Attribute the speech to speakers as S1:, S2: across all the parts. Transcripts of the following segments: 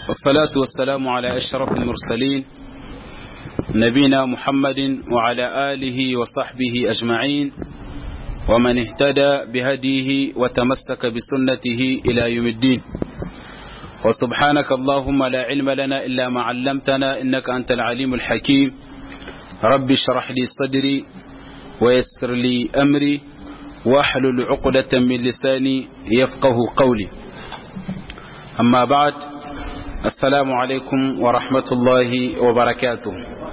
S1: والصلاة والسلام على أشرف المرسلين نبينا محمد وعلى آله وصحبه أجمعين ومن اهتدى بهديه وتمسك بسنته إلى يوم الدين وسبحانك اللهم لا علم لنا إلا ما علمتنا إنك أنت العليم الحكيم رب اشرح لي صدري ويسر لي أمري واحلل عقدة من لساني يفقه قولي أما بعد السلام عليكم ورحمة الله وبركاته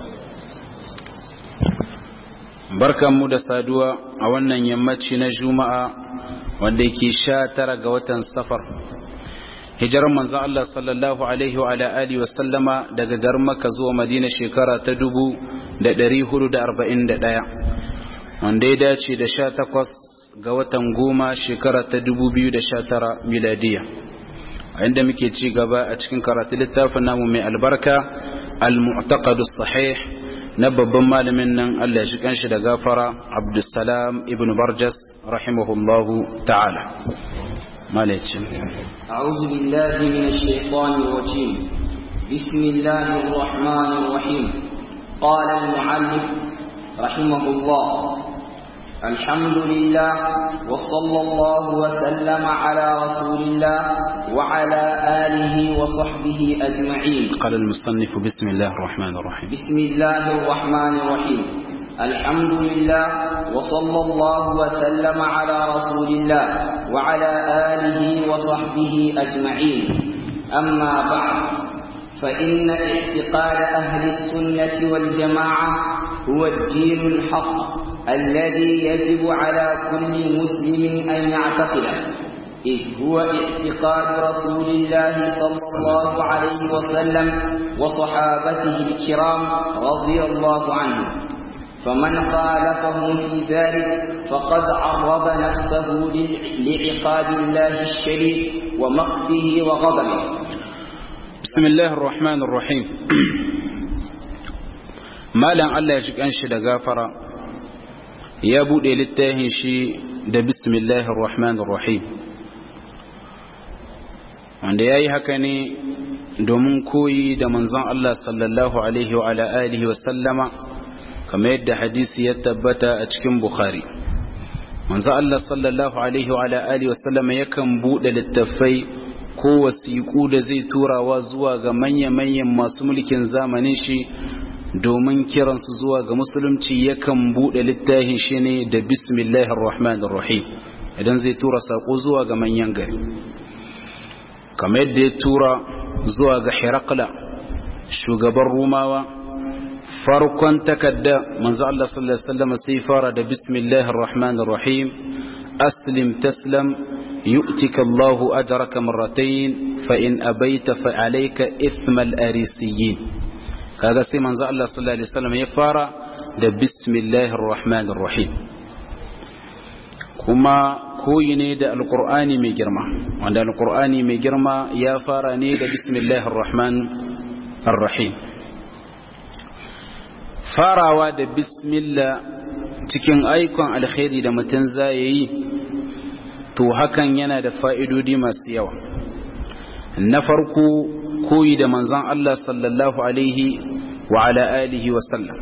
S1: barkanmu da saduwa a wannan yammaci na juma'a wanda yake sha tara ga watan safar hijirar manzan Allah sallallahu alaihi wa alihi wa sallama daga garin Makka zuwa Madina shekara ta dubu da ɗari hudu da arba'in da ɗaya wanda ya dace da sha takwas ga watan goma shekara ta dubu biyu da sha tara miladiya a inda muke ci gaba a cikin karatu littafin namu mai albarka al-mu'taqadus sahih na babban malamin nan Allah ya shi kanshi da gafara Abdussalam ibn Barjas rahimahullahu ta'ala malaicin
S2: أعوذ بالله من الشيطان الرجيم بسم الله الرحمن الرحيم قال المعلم رحمه الله الحمد لله وصلى الله وسلم على رسول الله وعلى آله وصحبه أجمعين
S1: قال المصنف بسم الله الرحمن الرحيم
S2: بسم الله الرحمن الرحيم الحمد لله وصلى الله وسلم على رسول الله وعلى آله وصحبه أجمعين أما بعد فإن اعتقاد أهل السنة والجماعة هو الدين الحق الذي يجب على كل مسلم أن يعتقده إذ هو اعتقاد رسول الله صلى الله عليه وسلم وصحابته الكرام رضي الله عنهم فمن خالفهم في ذلك فقد عرض نفسه لعقاب الله الشديد ومقته وغضبه
S1: بسم الله الرحمن الرحيم malam Allah ya ji kanshi da gafara ya bude littafin shi da bismillahir rahmanir rahim wanda yayi haka ne domin koyi da manzon Allah sallallahu alaihi wa ala alihi wa sallama kamar yadda hadisi ya tabbata a cikin bukhari manzon Allah sallallahu alaihi wa ala alihi wa sallama yakan bude littafai ko wasiƙu da zai turawa zuwa ga manya-manyan masu mulkin zamanin shi domin kiransu zuwa ga musulunci yakan buɗe littafin shi ne da bismillahir rahmanir rahim idan zai tura saƙo zuwa ga manyan gari kamar yadda ya tura zuwa ga hirakla shugaban rumawa farkon takadda manzo Allah sallallahu alaihi wasallam sai fara da bismillahir rahmanir rahim aslim taslam yu'tika Allahu ajraka marratayn fa in abaita fa alayka ithmal arisiyin kaga sai manzo Allah sallallahu alaihi wasallam ya fara da bismillahir rahmanir rahim kuma koyi ne da alqur'ani mai girma wanda alqur'ani mai girma ya fara ne da bismillahir rahmanir rahim farawa da bismillah cikin aikon alkhairi da mutum zai yi to hakan yana da fa'idodi masu yawa na farko koyi da manzon Allah sallallahu alaihi wa ala alihi wa sallam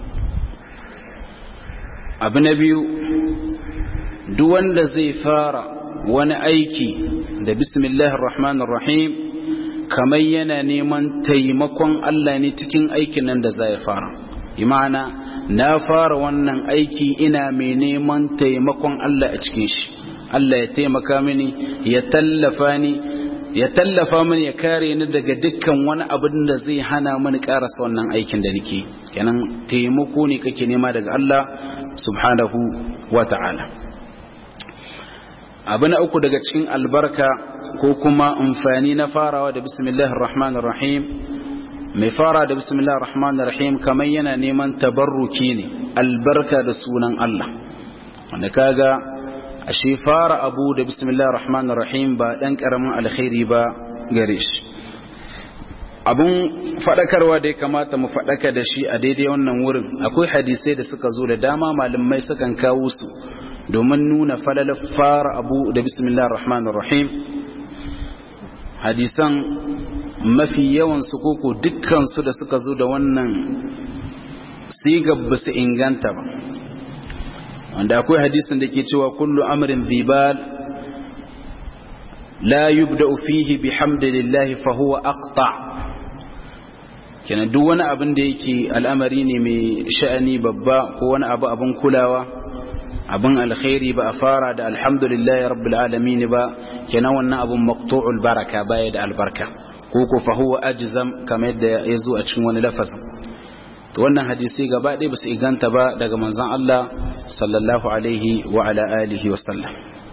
S1: abu na biyu duk wanda zai fara wani aiki da bismillahir rahmanir rahim kamar yana neman taimakon Allah ne cikin aikin nan da zai fara imana na fara wannan aiki ina mai neman taimakon Allah a cikin shi Allah ya taimaka mini ya tallafa ni ya tallafa mini ya kare ni daga dukkan wani abin da zai hana mini karasa wannan aikin da nake kenan taimako ne kake nema daga Allah subhanahu wa ta'ala abu na uku daga cikin albarka ko kuma amfani na farawa da bismillahir rahmanir rahim mai fara da bismillahir rahmanir rahim kamar yana neman tabarruki ne albarka da sunan Allah wanda kaga ashe fara abu da bismillahir rahmanir rahim ba dan karamin alkhairi ba gare shi abun fadakarwa da ya kamata mu fadaka da shi a daidai wannan wurin akwai hadisai da suka zo da dama malamai sukan kawo su domin nuna falalar fara abu da bismillahir rahmanir rahim hadisan mafi yawan su koko dukkan su da suka zo da wannan sigar ba su inganta ba wanda akwai hadisin da ke cewa kullu amrin zibal la yubda fihi bihamdillahi fa huwa aqta kenan duk wani abin da yake al'amari ne mai sha'ani babba ko wani abu abin kulawa abin alkhairi ba a fara da alhamdulillahi rabbil alamin ba kenan wannan abun maqtu'ul baraka baya da albarka ko ko fa huwa ajzam kamar yadda ya zo a cikin wani lafazin to wannan hadisi gaba ɗaya ba su iganta ba daga manzon Allah sallallahu alaihi wa ala alihi wa sallam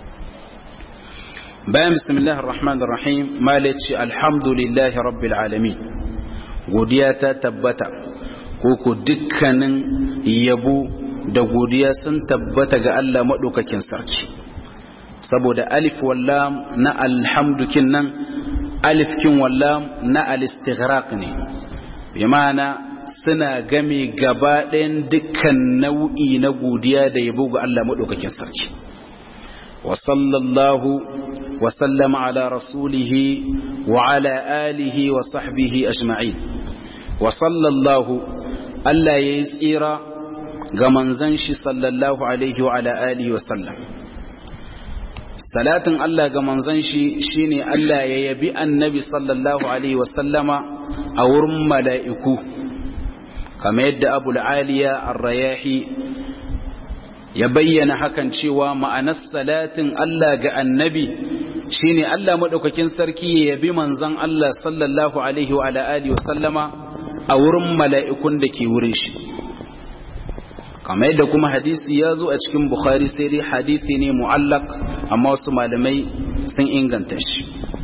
S1: bayan bismillahir rahmanir rahim malaci alhamdulillahi rabbil alamin godiya ta tabbata ko ko dukkanin yabo da godiya sun tabbata ga Allah madaukakin sarki saboda alif wallam na alhamdukin nan alif kin wallam na al-istighraq ne bi ma'ana suna game gaba ɗayan dukkan nau'i na godiya da yabo ga Allah maɗaukakin sarki wa sallallahu wa sallama ala rasulihi wa ala alihi wa sahbihi ajma'in wa sallallahu Allah ya yi tsira ga manzan shi sallallahu alaihi wa ala alihi wa sallam salatin Allah ga manzan shi shine Allah ya yabi annabi sallallahu alaihi wa sallama a wurin mala'iku kamar yadda abu aliya arrayahi ya bayyana hakan cewa ma'anar salatin Allah ga annabi shine Allah maɗaukakin sarki ya yabi manzan Allah sallallahu alaihi wa alihi wa sallama a wurin mala'ikun da ke wurin shi kamar yadda kuma hadisi ya zo a cikin bukhari sai dai hadisi ne mu'allak amma wasu malamai sun inganta shi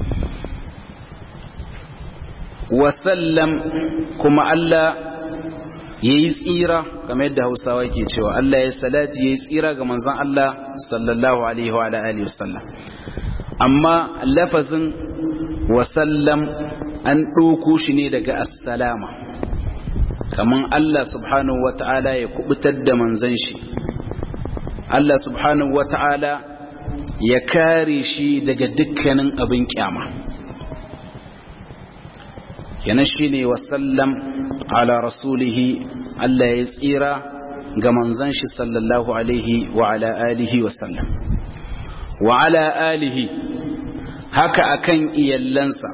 S1: wasallam kuma Allah ya yi tsira kamar yadda hausawa ke cewa Allah ya salati ya yi tsira ga manzan Allah sallallahu alaihi wa alihi wasallam amma lafazin wasallam an ɗauko shi ne daga assalama kamar Allah subhanahu wa ta'ala ya kubutar da manzan shi Allah subhanahu wa ta'ala ya kare shi daga dukkanin abin kyama kenan shine wasallam ala rasulihi Allah ya tsira ga manzon shi sallallahu alaihi wa ala alihi wasallam wa ala alihi haka akan iyallansa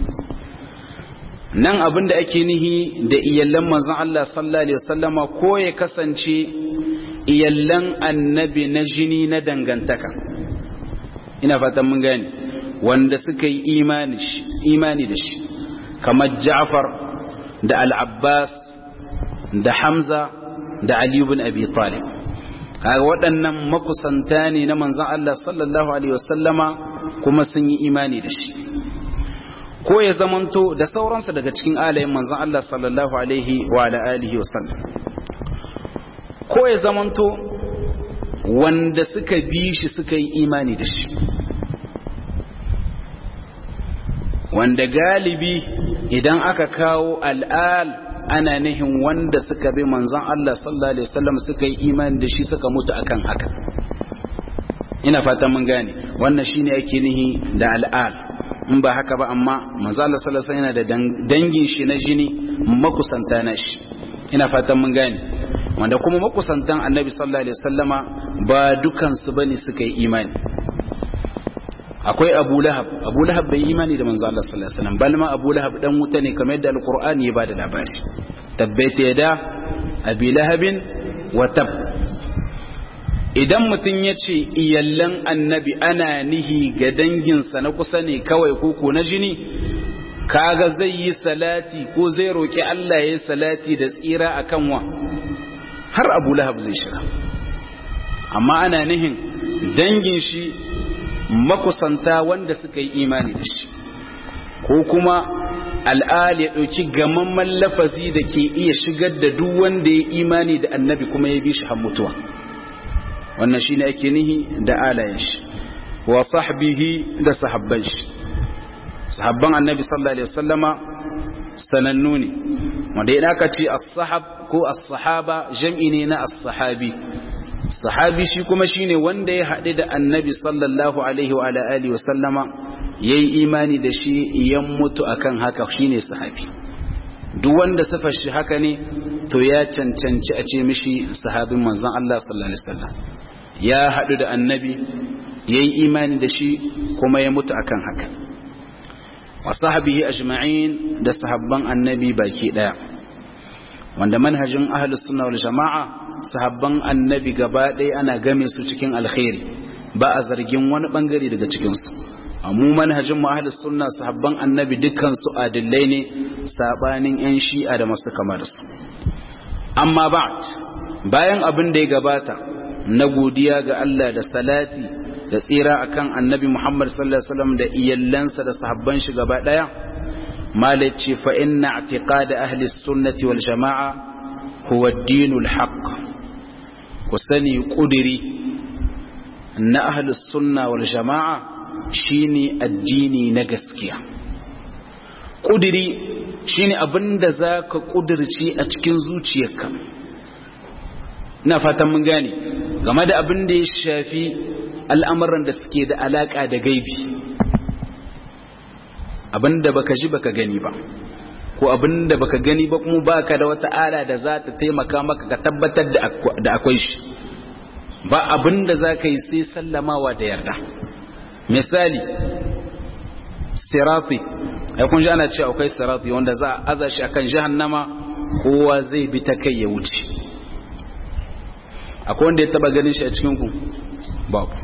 S1: nan abinda ake nihi da iyallan manzon Allah sallallahu alaihi wasallama ko ya kasance iyallan annabi na jini na dangantaka ina fatan mun gane wanda suka yi imani da shi kamar Ja'far da Al-Abbas da Hamza da Ali ibn Abi Talib kaga waɗannan makusanta ne na manzon Allah sallallahu alaihi wasallama kuma sun yi imani da shi ko ya zamanto da sauransu daga cikin alayin manzon Allah sallallahu alaihi wa ala alihi wasallam ko ya zamanto wanda suka bi shi suka yi imani da shi wanda galibi idan aka kawo al'al ana nihin wanda suka bi manzon Allah sallallahu alaihi wasallam suka yi imani da shi suka mutu akan haka ina fatan mun gane wannan shine ake nihi da al'al in ba haka ba amma manzon Allah sallallahu alaihi wasallam yana da dangin shi na jini makusanta na shi ina fatan mun gane wanda kuma makusantan annabi sallallahu alaihi wasallama ba dukansu bane suka yi imani akwai abu lahab abu lahab bai imani da manzo Allah sallallahu alaihi wasallam balma abu lahab dan wuta ne kamar yadda alqur'ani ya bada labari tabbaita yada abi lahabin wa tab idan mutum ya ce iyallan annabi ana nihi ga danginsa na kusa ne kawai koko na jini kaga zai yi salati ko zai roki Allah ya yi salati da tsira akan wa har abu lahab zai shiga amma ana nihin dangin shi makusanta wanda suka yi imani da shi ko kuma al'al ya ɗauki gamamman lafazi da ke iya shigar da duk wanda ya imani da annabi kuma ya bi shi har mutuwa wannan shi ne ake nihi da alayen shi wa sahbihi da sahabban shi sahabban annabi sallallahu alaihi wasallama sanannu ne wanda ya aka ce as-sahab ko as-sahaba jam'i ne na as-sahabi sahabi shi kuma shine wanda ya haɗu da annabi sallallahu alaihi wa alihi wa sallama yayi imani da shi yan mutu akan haka shine sahabi duk wanda sifar shi haka ne to ya cancanci a ce mishi sahabin manzon Allah sallallahu alaihi wasallam ya hadu da annabi yayi imani da shi kuma ya mutu akan haka wa sahabihi ajma'in da sahabban annabi baki daya wanda manhajin ahlus sunna wal jama'a sahabban annabi gaba ɗaya ana game su cikin alkhairi ba a zargin wani bangare daga cikin su mu manhajin mu ahlus sunna sahabban annabi dukkan su adillai ne sabanin yan shi'a da masu kamar su amma ba'd bayan abin da ya gabata na godiya ga Allah da salati da tsira akan annabi Muhammad sallallahu alaihi wasallam da iyallansa da sahabban shi gaba daya malaci fa inna i'tiqad ahli sunnati wal jamaa huwa ad-dinul haqq ku sani kudiri na ahli sunna wal jamaa shine addini na gaskiya kudiri shine abinda zaka kudirce a cikin zuciyarka ina fatan mun gane game da abin da ya shafi al'amuran da suke da alaƙa da gaibi abin da baka ji baka gani ba ko abin da baka gani ba kuma baka da wata ala da za ta taimaka maka ka tabbatar da akwai shi ba abin da za ka yi sai sallamawa da yarda misali sirati ya kun ji ana ce akwai sirati wanda za a aza shi akan jahannama kowa zai bi ta kai ya wuce akwai wanda ya taba ganin shi a cikinku babu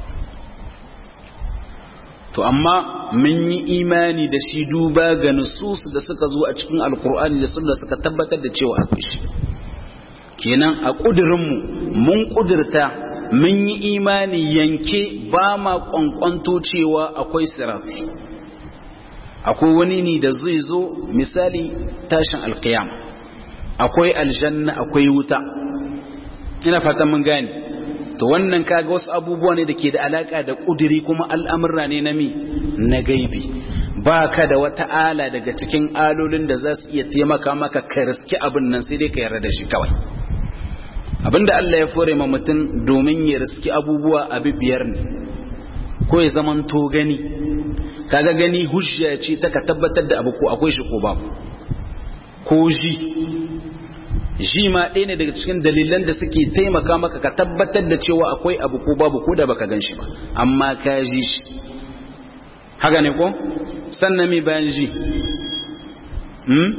S1: to amma mun yi imani da shi duba ga nusus da suka zo a cikin alkur'ani da sunna suka tabbatar da cewa akwai shi kenan a kudirinmu mun kudirta mun yi imani yanke ba ma kwankwanto cewa akwai sirati akwai wani ne da zai zo misali tashin alkiyama akwai aljanna akwai wuta ina fatan mun gane to wannan kaga wasu abubuwa ne da ke da alaka da kudiri kuma al'amurra ne na mi na gaibi ba ka da wata ala daga cikin alolin da za su iya taimaka maka ka riski abin nan sai dai ka yarda da shi kawai abinda Allah ya fore ma mutum domin ya riski abubuwa abi biyar ne ko ya zaman to gani kaga gani hujja ce ta ka tabbatar da abu ko akwai shi ko babu ko ji ji ma ɗaya ne daga cikin dalilan da suke taimaka maka ka tabbatar da cewa akwai abu ko babu ko da baka gan shi ba amma ka ji shi haka ne ko sannan mai bayan ji hmm?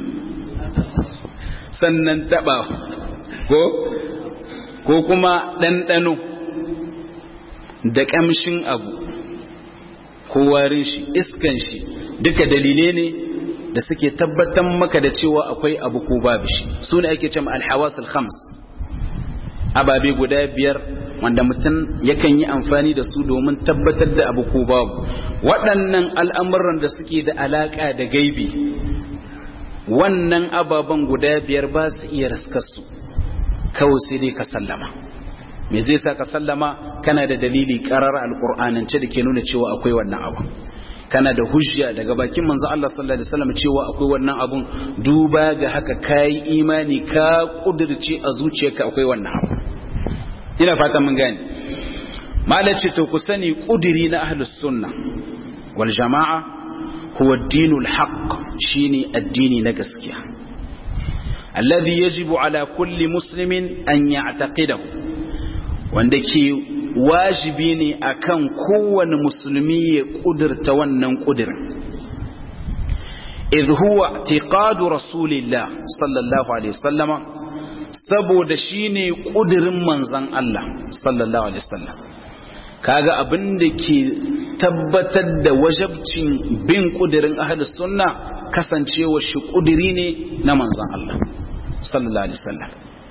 S1: sannan taɓa ko ko kuma ɗanɗano da ƙamshin abu ko warin shi iskan shi duka dalilai ne da suke tabbatar maka da cewa akwai abu ko babu shi su ne ake cewa alhawasul khams ababe guda biyar wanda mutum yakan yi amfani da su domin tabbatar da abu ko babu waɗannan al'amuran da suke da alaƙa da gaibi wannan ababen guda biyar ba su iya raskarsu kawai sai dai ka sallama me zai sa ka sallama kana da dalili ƙarar alƙur'anance da ke nuna cewa akwai wannan abu kana da hujja daga bakin manzo Allah sallallahu alaihi wasallam cewa akwai wannan abun duba ga haka kai imani ka kudirce a zuciyarka akwai wannan abu ina fata mun gane malace to ku sani kudiri na ahlus sunna wal jamaa huwa ad-dinul haqq shine addini na gaskiya alladhi yajibu ala kulli muslimin an ya'taqidahu wanda ke wajibi ne akan kowane musulmi ya kudurta wannan kudirin idh huwa i'tiqadu rasulillah sallallahu alaihi wasallama saboda shine kudirin manzon Allah sallallahu alaihi wasallam kaga abin da ke tabbatar da wajabcin bin kudirin ahlus sunna kasancewa shi kudiri ne na manzon Allah sallallahu alaihi wasallam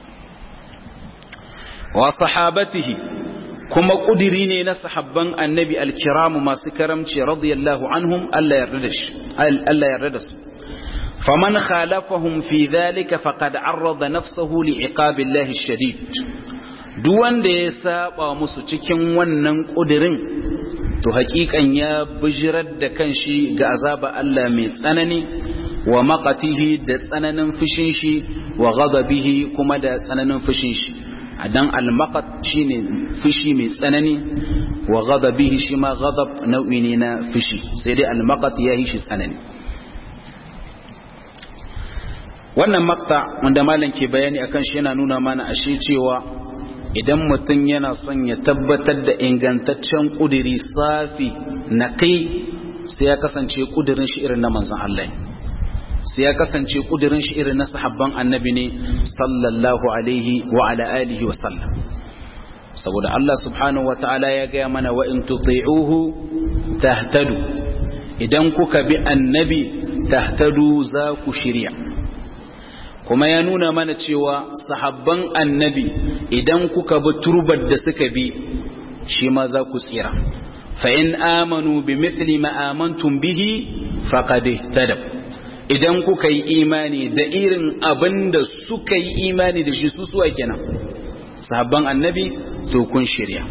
S1: wa sahabatihi kuma kudiri ne na sahabban annabi alkiramu masu karamci radiyallahu anhum Allah yarda da shi Allah yarda da su faman khalafahum fi dhalika faqad arrada nafsahu li'iqabillahi ash-shadid duk wanda ya saba musu cikin wannan kudirin to hakikan ya bijirar da kanshi ga azaba Allah mai tsanani wa maqatihi da tsananin fushin shi wa ghadabihi kuma da tsananin fushin shi dan al-maqat shine fushi mai tsanani wa ghadabihi shi ma ghadab nau'i ne na fushi sai dai al-maqat ya yi shi tsanani wannan makta wanda malam ke bayani akan shi yana nuna mana ashe cewa idan mutum yana son ya tabbatar da ingantaccen kudiri safi na kai sai ya kasance kudirin shi irin na manzon Allah sai ya kasance kudirin shi irin na sahabban annabi ne sallallahu alaihi wa ala alihi wa sallam saboda Allah subhanahu wa ta'ala ya gaya mana wa in tuti'uhu tahtadu idan kuka bi annabi tahtadu za ku shirya kuma ya nuna mana cewa sahabban annabi idan kuka bi turbar da suka bi shi ma za ku tsira fa in amanu bi mithli ma amantum bihi faqad ihtadaw idan kuka yi imani da irin abin da suka yi imani da shi su suwa kenan sahabban annabi to kun shirya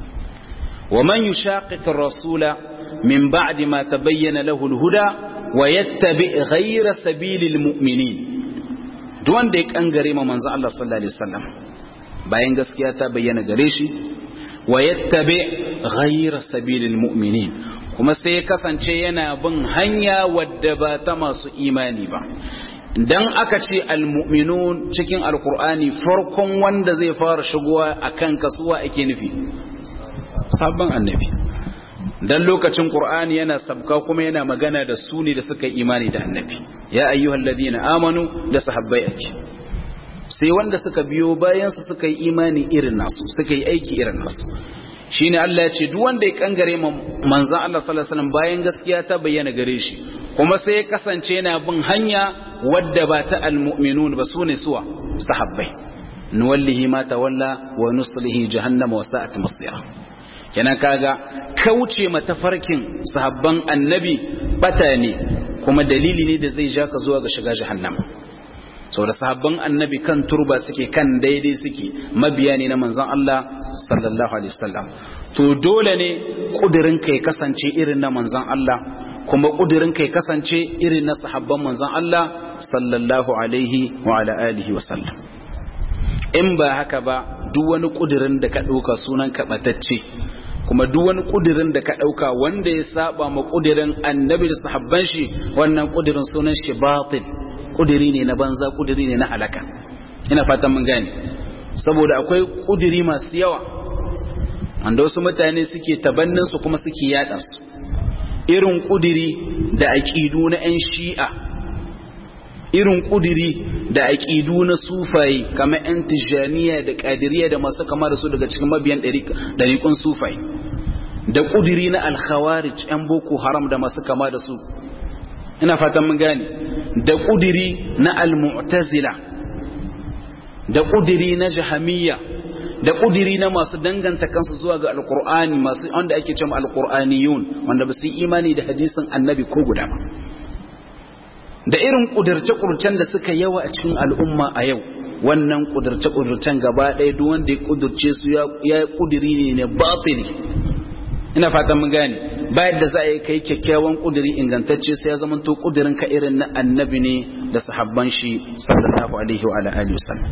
S1: wa man yushaqiq ar-rasula min ba'di ma tabayyana lahu al-huda wa yattabi ghayra sabilil mu'minin duk wanda ya kangare ma manzo Allah sallallahu alaihi wasallam bayan gaskiya ta bayyana gare shi wa yattabi ghayra sabilil mu'minin kuma sai ya kasance yana bin hanya wadda ba ta masu imani ba dan aka ce almu'minun cikin alkur'ani farkon wanda zai fara shigowa akan kasuwa ake nufi sabon annabi dan lokacin qur'ani yana sabka kuma yana magana da su ne da suka imani da annabi ya ayyuhal ladina amanu da sahabbai ake sai wanda suka biyo bayan su suka yi imani irin nasu suka yi aiki irin nasu shine Allah ya ce duk wanda ya kangare manzon Allah sallallahu alaihi wasallam bayan gaskiya ta bayyana gare shi kuma sai ya kasance yana bin hanya wadda ba ta almu'minun ba sune suwa sahabbai nuwallihi ma tawalla wa nuslihi jahannama wa sa'at masira kenan kaga kauce matafarkin sahabban annabi bata ne kuma dalili ne da zai ja ka zuwa ga shiga jahannama saboda sahabban annabi kan turba suke kan daidai suke mabiya ne na manzon Allah sallallahu alaihi wasallam to dole ne kudirin ka ya kasance irin na manzon Allah kuma kudirin ka ya kasance irin na sahabban manzon Allah sallallahu alaihi wa ala alihi wasallam in ba haka ba duk wani kudirin da ka dauka sunan ka batacce kuma duk wani kudirin da ka dauka wanda ya saba ma kudirin annabi da sahabban shi wannan kudirin sunan shi batil kudiri ne na banza kudiri ne na halaka ina fatan mun gane saboda akwai kudiri masu yawa wanda wasu mutane suke tabannin su kuma suke yada su irin kudiri da aqidu na yan shi'a irin kudiri da aqidu na sufayi kamar yan tijaniya da qadiriyya da masu kama da su daga cikin mabiyan dariƙun sufayi da kudiri na al-khawarij yan boko haram da masu kama da su ina fatan mun gane da kudiri na al-mu'tazila da kudiri na jahamiyya da kudiri na masu danganta kansu zuwa ga alqur'ani masu wanda ake cewa alqur'aniyun wanda ba su yi imani da hadisin annabi ko guda ba da irin kudirce kurcen da suka yawa a cikin al'umma a yau wannan kudirce kurcen gaba ɗaya duk wanda ya kudirce su ya kudiri ne ne batili ina fatan mun gane bayan da za a yi kai kyakkyawan kudiri ingantacce sai ya zama to kudirin ka irin na annabi ne da sahabban shi sallallahu alaihi wa alihi wasallam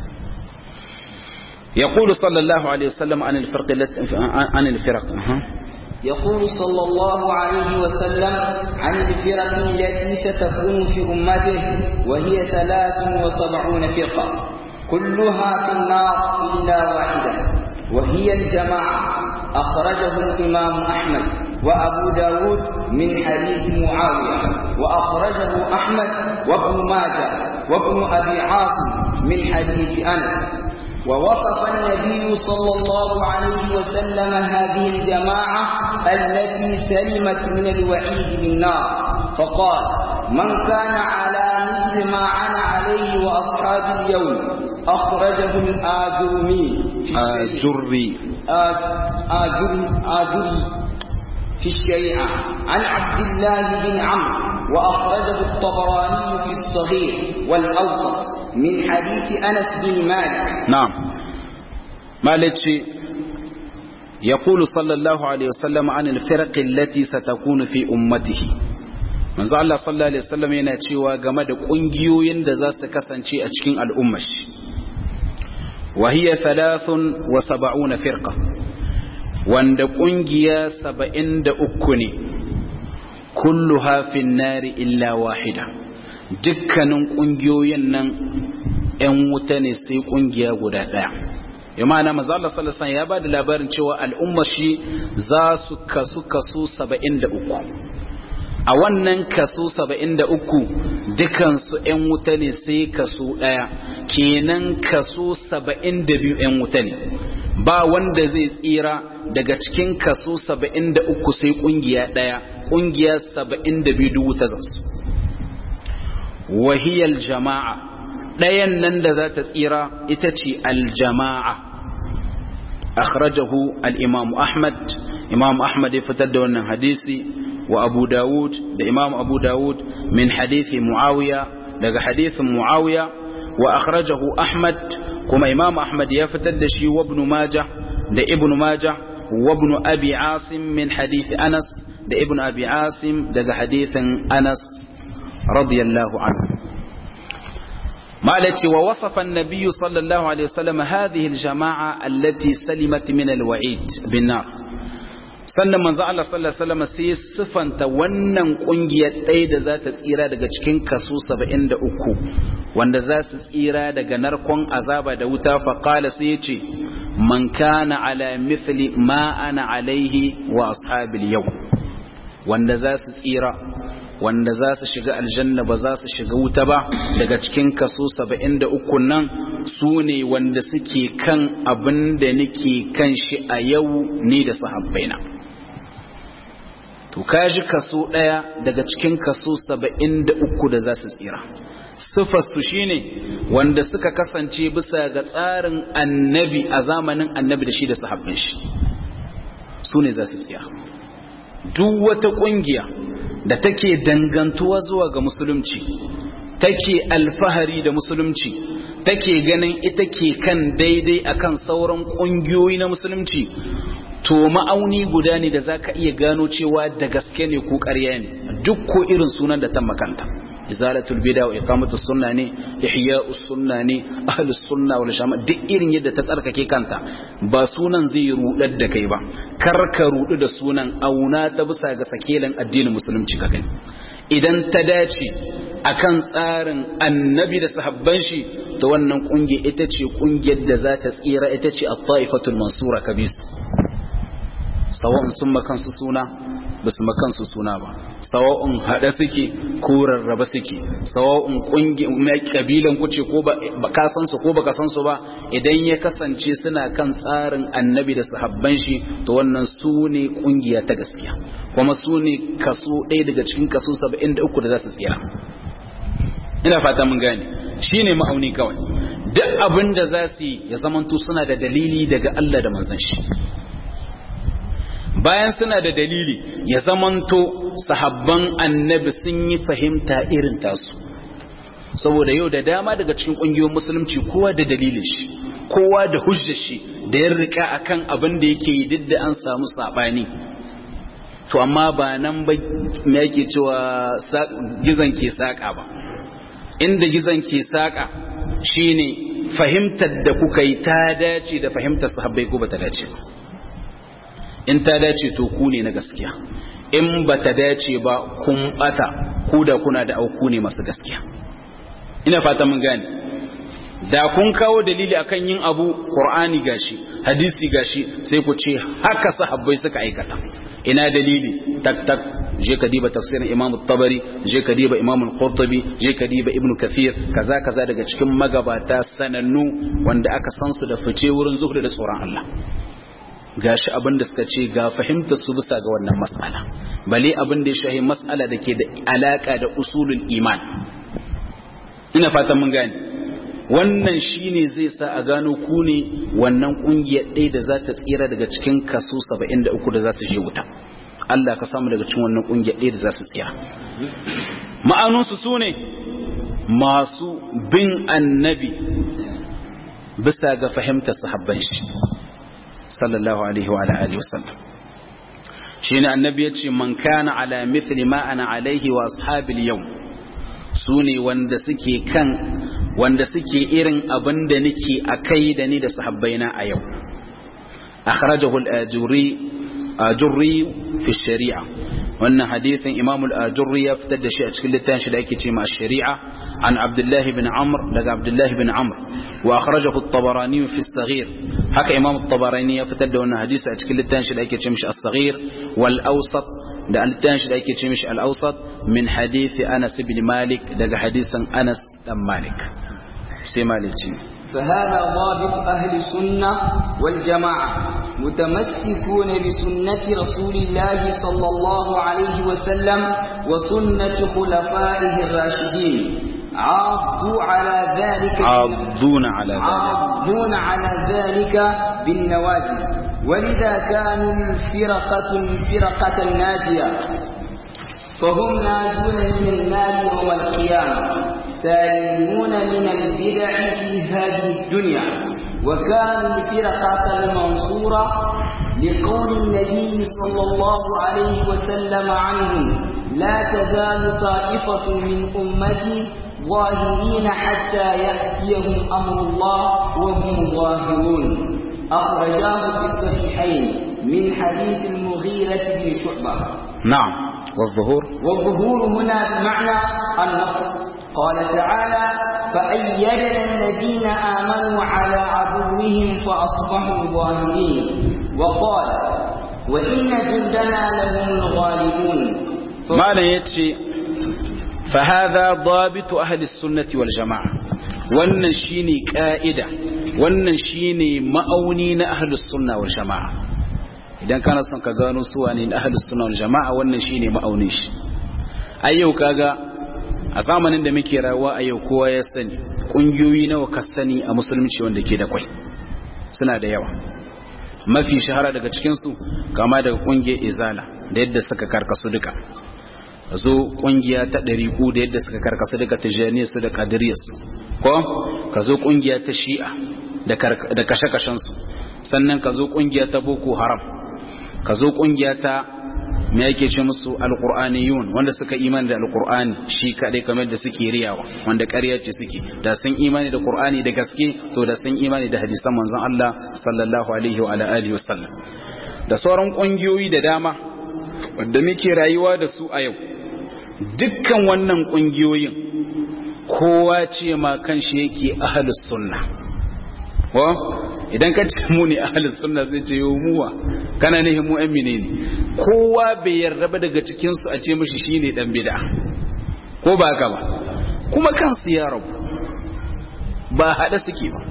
S1: يقول صلى الله عليه وسلم عن الفرق عن الفرق
S2: يقول صلى الله عليه وسلم عن الفرق التي ستكون في أمته وهي ثلاث وسبعون فرقة كلها في النار إلا واحدة وهي الجماعة أخرجه الإمام أحمد وأبو داود من حديث معاوية وأخرجه أحمد وابن ماجه وابن أبي عاصم من حديث أنس ووصف النبي صلى الله عليه وسلم هذه الجماعة التي سلمت من الوعيد بالنار فقال من كان على مثل ما أنا عليه وأصحاب اليوم أخرجه الآجرمي
S1: آجري
S2: آجري آجري في الشريعة عن عبد الله بن عمرو وأخرجه الطبراني في الصغير والأوسط من حديث أنس بن مالك
S1: نعم مالك يقول صلى الله عليه وسلم عن الفرق التي ستكون في أمته manzo Allah sallallahu alaihi wasallam yana cewa game da kungiyoyin da za su kasance a cikin al'ummar shi wa hiya thalathun wa sab'una firqa wanda kungiya 73 ne kulluha fin nari illa wahida dukkanin kungiyoyin nan ‘yan wuta ne sai kungiya guda ɗaya. Imana mazala salasan ya ba da labarin cewa al'umma shi za su kasu kasu saba'in da uku. A wannan kasu saba'in da uku dukansu ‘yan wuta ne sai kasu ɗaya, kenan kasu saba'in da biyu ‘yan wuta ne. Ba wanda zai tsira daga cikin kasu saba'in da uku sai ƙungiya ɗaya, ƙungiya saba'in da biyu wuta zansu. Wahiyar jama'a ɗayan nan da za ta tsira ita ce aljama'a akhrajahu al-imam ahmad imam ahmad ya fitar da wannan hadisi wa abu dawud da imam abu dawud min hadithi muawiya daga hadithin muawiya wa akhrajahu ahmad kuma imam ahmad ya fitar da shi wa ibn majah da ibn majah wa ibn abi asim min hadithi anas da ibn abi asim daga hadithin anas radiyallahu anhu مالتي ووصف النبي صلى الله عليه وسلم هذه الجماعة التي سلمت من الوعيد بالنار sannan manzo Allah sallallahu alaihi wasallam sai sifanta wannan kungiyar ɗaya da za ta tsira daga cikin kaso 73 wanda za su tsira daga narkon azaba da wuta fa qala sai ya ce man kana ala mithli ma ana alaihi wa ashabil yau wanda za su tsira wanda za su shiga aljanna ba za su shiga wuta ba daga cikin kaso 73 nan su ne wanda suke kan abin da nake kan shi a yau ni da sahabbaina to kaji kaso daya daga cikin kaso 73 da za su tsira sifarsu shine wanda suka kasance bisa ga tsarin annabi a zamanin annabi da shi da sahabbin shi su ne za su tsira duk wata kungiya da take dangantuwa zuwa ga musulunci take alfahari da musulunci take ganin ita ke kan daidai akan sauran ƙungiyoyi na musulunci to ma'auni guda ne da zaka iya gano cewa da gaske ne ko ƙarya ne duk ko irin sunan da ta makanta izalatul bid'a wa iqamatus sunna ne ihya'us sunna ne ahlus sunna wal jama'a duk irin yadda ta tsarkake kanta ba sunan zai rudar da kai ba kar ka rudu da sunan auna ta bisa ga sakelan addinin musulunci ka gani idan ta dace akan tsarin annabi da sahabban shi to wannan kungiya ita ce kungiyar da za ta tsira ita ce at-taifatul mansura kabis sawa'un sun makansu suna ba su makansu suna ba sawa'un haɗe suke ko rarraba suke sawa'un ƙungiyar ƙabilan kuce ko ba ka san su ko ba ka san su ba idan ya kasance suna kan tsarin annabi da sahabban shi to wannan su ne ƙungiya ta gaskiya kuma su ne kaso ɗaya daga cikin kaso saba'in da uku da za su tsira ina fata mun gane shi ne ma'auni kawai duk abin da za su yi ya zamanto suna da dalili daga Allah da manzon shi bayan suna da dalili ya zamanto sahabban annabi sun yi fahimta irin tasu saboda yau da dama daga cikin ƙungiyoyin musulunci kowa da dalilin shi kowa da hujjar shi da ya rika akan abin da yake yi duk da an samu sabani to amma ba nan ba me yake cewa gizon ke saka ba inda gizon ke saka shine fahimtar da kuka yi ta dace da fahimtar sahabbai ko ba ta dace ba in ta dace to ku ne na gaskiya in ba ta dace ba kun bata ku da kuna da auku ne masu gaskiya ina fata mun gane da kun kawo dalili akan yin abu qur'ani gashi hadisi gashi sai ku ce haka sahabbai suka aikata ina dalili tak tak je ka diba tafsirin imam tabari je ka diba imam al-qurtubi je ka diba ibn kathir kaza kaza daga cikin magabata sanannu wanda aka san su da fice wurin zuhud da tsoron Allah gashi abin da suka ce ga fahimtar su bisa ga wannan mas'ala bale abin da ya shahi mas'ala da ke da alaka da usulul iman ina fatan mun gane wannan shine zai sa a gano ku ne wannan kungiyar ɗaya da za ta tsira daga cikin kaso 73 da za su je wuta Allah ka samu daga cikin wannan kungiyar ɗaya da za su tsira ma'anunsu su ne masu bin annabi bisa ga fahimtar sahabban shi sallallahu alaihi wa alihi wasallam shine annabi yace man kana ala mithli ma ana alaihi wa ashabil yawm sune wanda suke kan wanda suke irin abin da nake akai da ni da sahabbaina a yau akhrajahu al-ajuri ajurri fi shari'a wannan hadithin imam al-ajurri ya fitar da shi a cikin littafin shi da ake cewa shari'a an abdullahi bin amr daga abdullahi bin amr wa akhrajahu at-tabarani fi as-saghir haka imam at-tabarani ya fitar da wannan hadisi a cikin littafin shi da ake cewa as-saghir wal awsat da littafin shi da ake cewa al-awsat min hadisi anas ibn malik daga hadisin anas dan malik sai malici
S2: فهذا ضابط أهل السنة والجماعة متمسكون بسنة رسول الله صلى الله عليه وسلم وسنة خلفائه الراشدين عضوا على ذلك
S1: عضون على ذلك
S2: عضون على ذلك بالنواجذ ولذا كانوا الفرقة الفرقة الناجية فهم ناجون من النار يوم القيامة سالمون من البدع في هذه الدنيا وكانوا الفرقة المنصورة لقول النبي صلى الله عليه وسلم عنهم لا تزال طائفة من أمتي ظاهرين حتى يأتيهم أمر الله وهم ظاهرون أخرجاه في الصحيحين من حديث المغيرة بن شعبة
S1: نعم والظهور
S2: والظهور هنا بمعنى النصر قال تعالى فأيدنا الذين آمنوا على عدوهم فأصبحوا ظاهرين وقال وإن جندنا لهم الغالبون
S1: ما لا يتشي فهذا ضابط أهل السنة والجماعة wannan shine ka'ida wannan shine ma'auni na ahlus sunna wal jama'a idan kana son ka gano su wane na ahlus sunna wal jama'a wannan shine ma'aunin shi ayyau kaga a zamanin da muke rayuwa a yau kowa ya sani kungiyoyi nawa ka sani a musulunci wanda ke da kwai suna da yawa mafi shahara daga cikin su kama daga kungiyar izala da yadda suka karkasu duka zo kungiya ta ɗariƙu da yadda suka karkasu daga tijaniyar su da kadiriyar su ko ka zo kungiya ta shi'a da kashe-kashen su sannan ka zo kungiya ta boko haram ka zo kungiya ta me yake ce musu alqur'aniyun wanda suka imani da alqur'ani shi kadai kamar da suke riyawa wanda ƙarya ce suke da sun imani da qur'ani da gaske to da sun imani da hadisan manzon Allah sallallahu alaihi wa ala alihi wasallam da sauran kungiyoyi da dama wanda muke rayuwa da su a yau dukkan wannan kungiyoyin kowa ce ma kanshi yake ahlus sunna ko idan ka ce mu ne ahlus sunna zai ce yo muwa kana ne mu ɗan menene kowa bai yarda ba daga cikin su a ce mishi shine dan bid'a ko ba haka ba kuma kansu ya rabu ba hada suke ba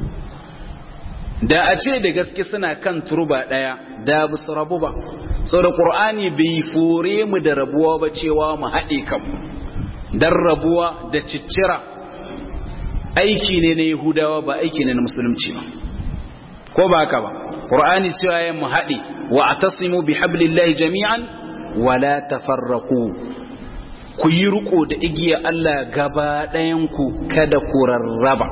S1: da a ce da gaske suna kan turba daya da bu su rabu ba da qur'ani bai fore mu da rabuwa ba cewa mu haɗe kanmu dan rabuwa da ciccira aiki ne na yahudawa ba aiki ne na musulunci ba ko ba haka ba qur'ani cewa ya mu haɗe wa atasimu bi hablillahi jami'an wa la tafarraqu ku yi riko da igiya Allah gaba ɗayan ku kada ku rarraba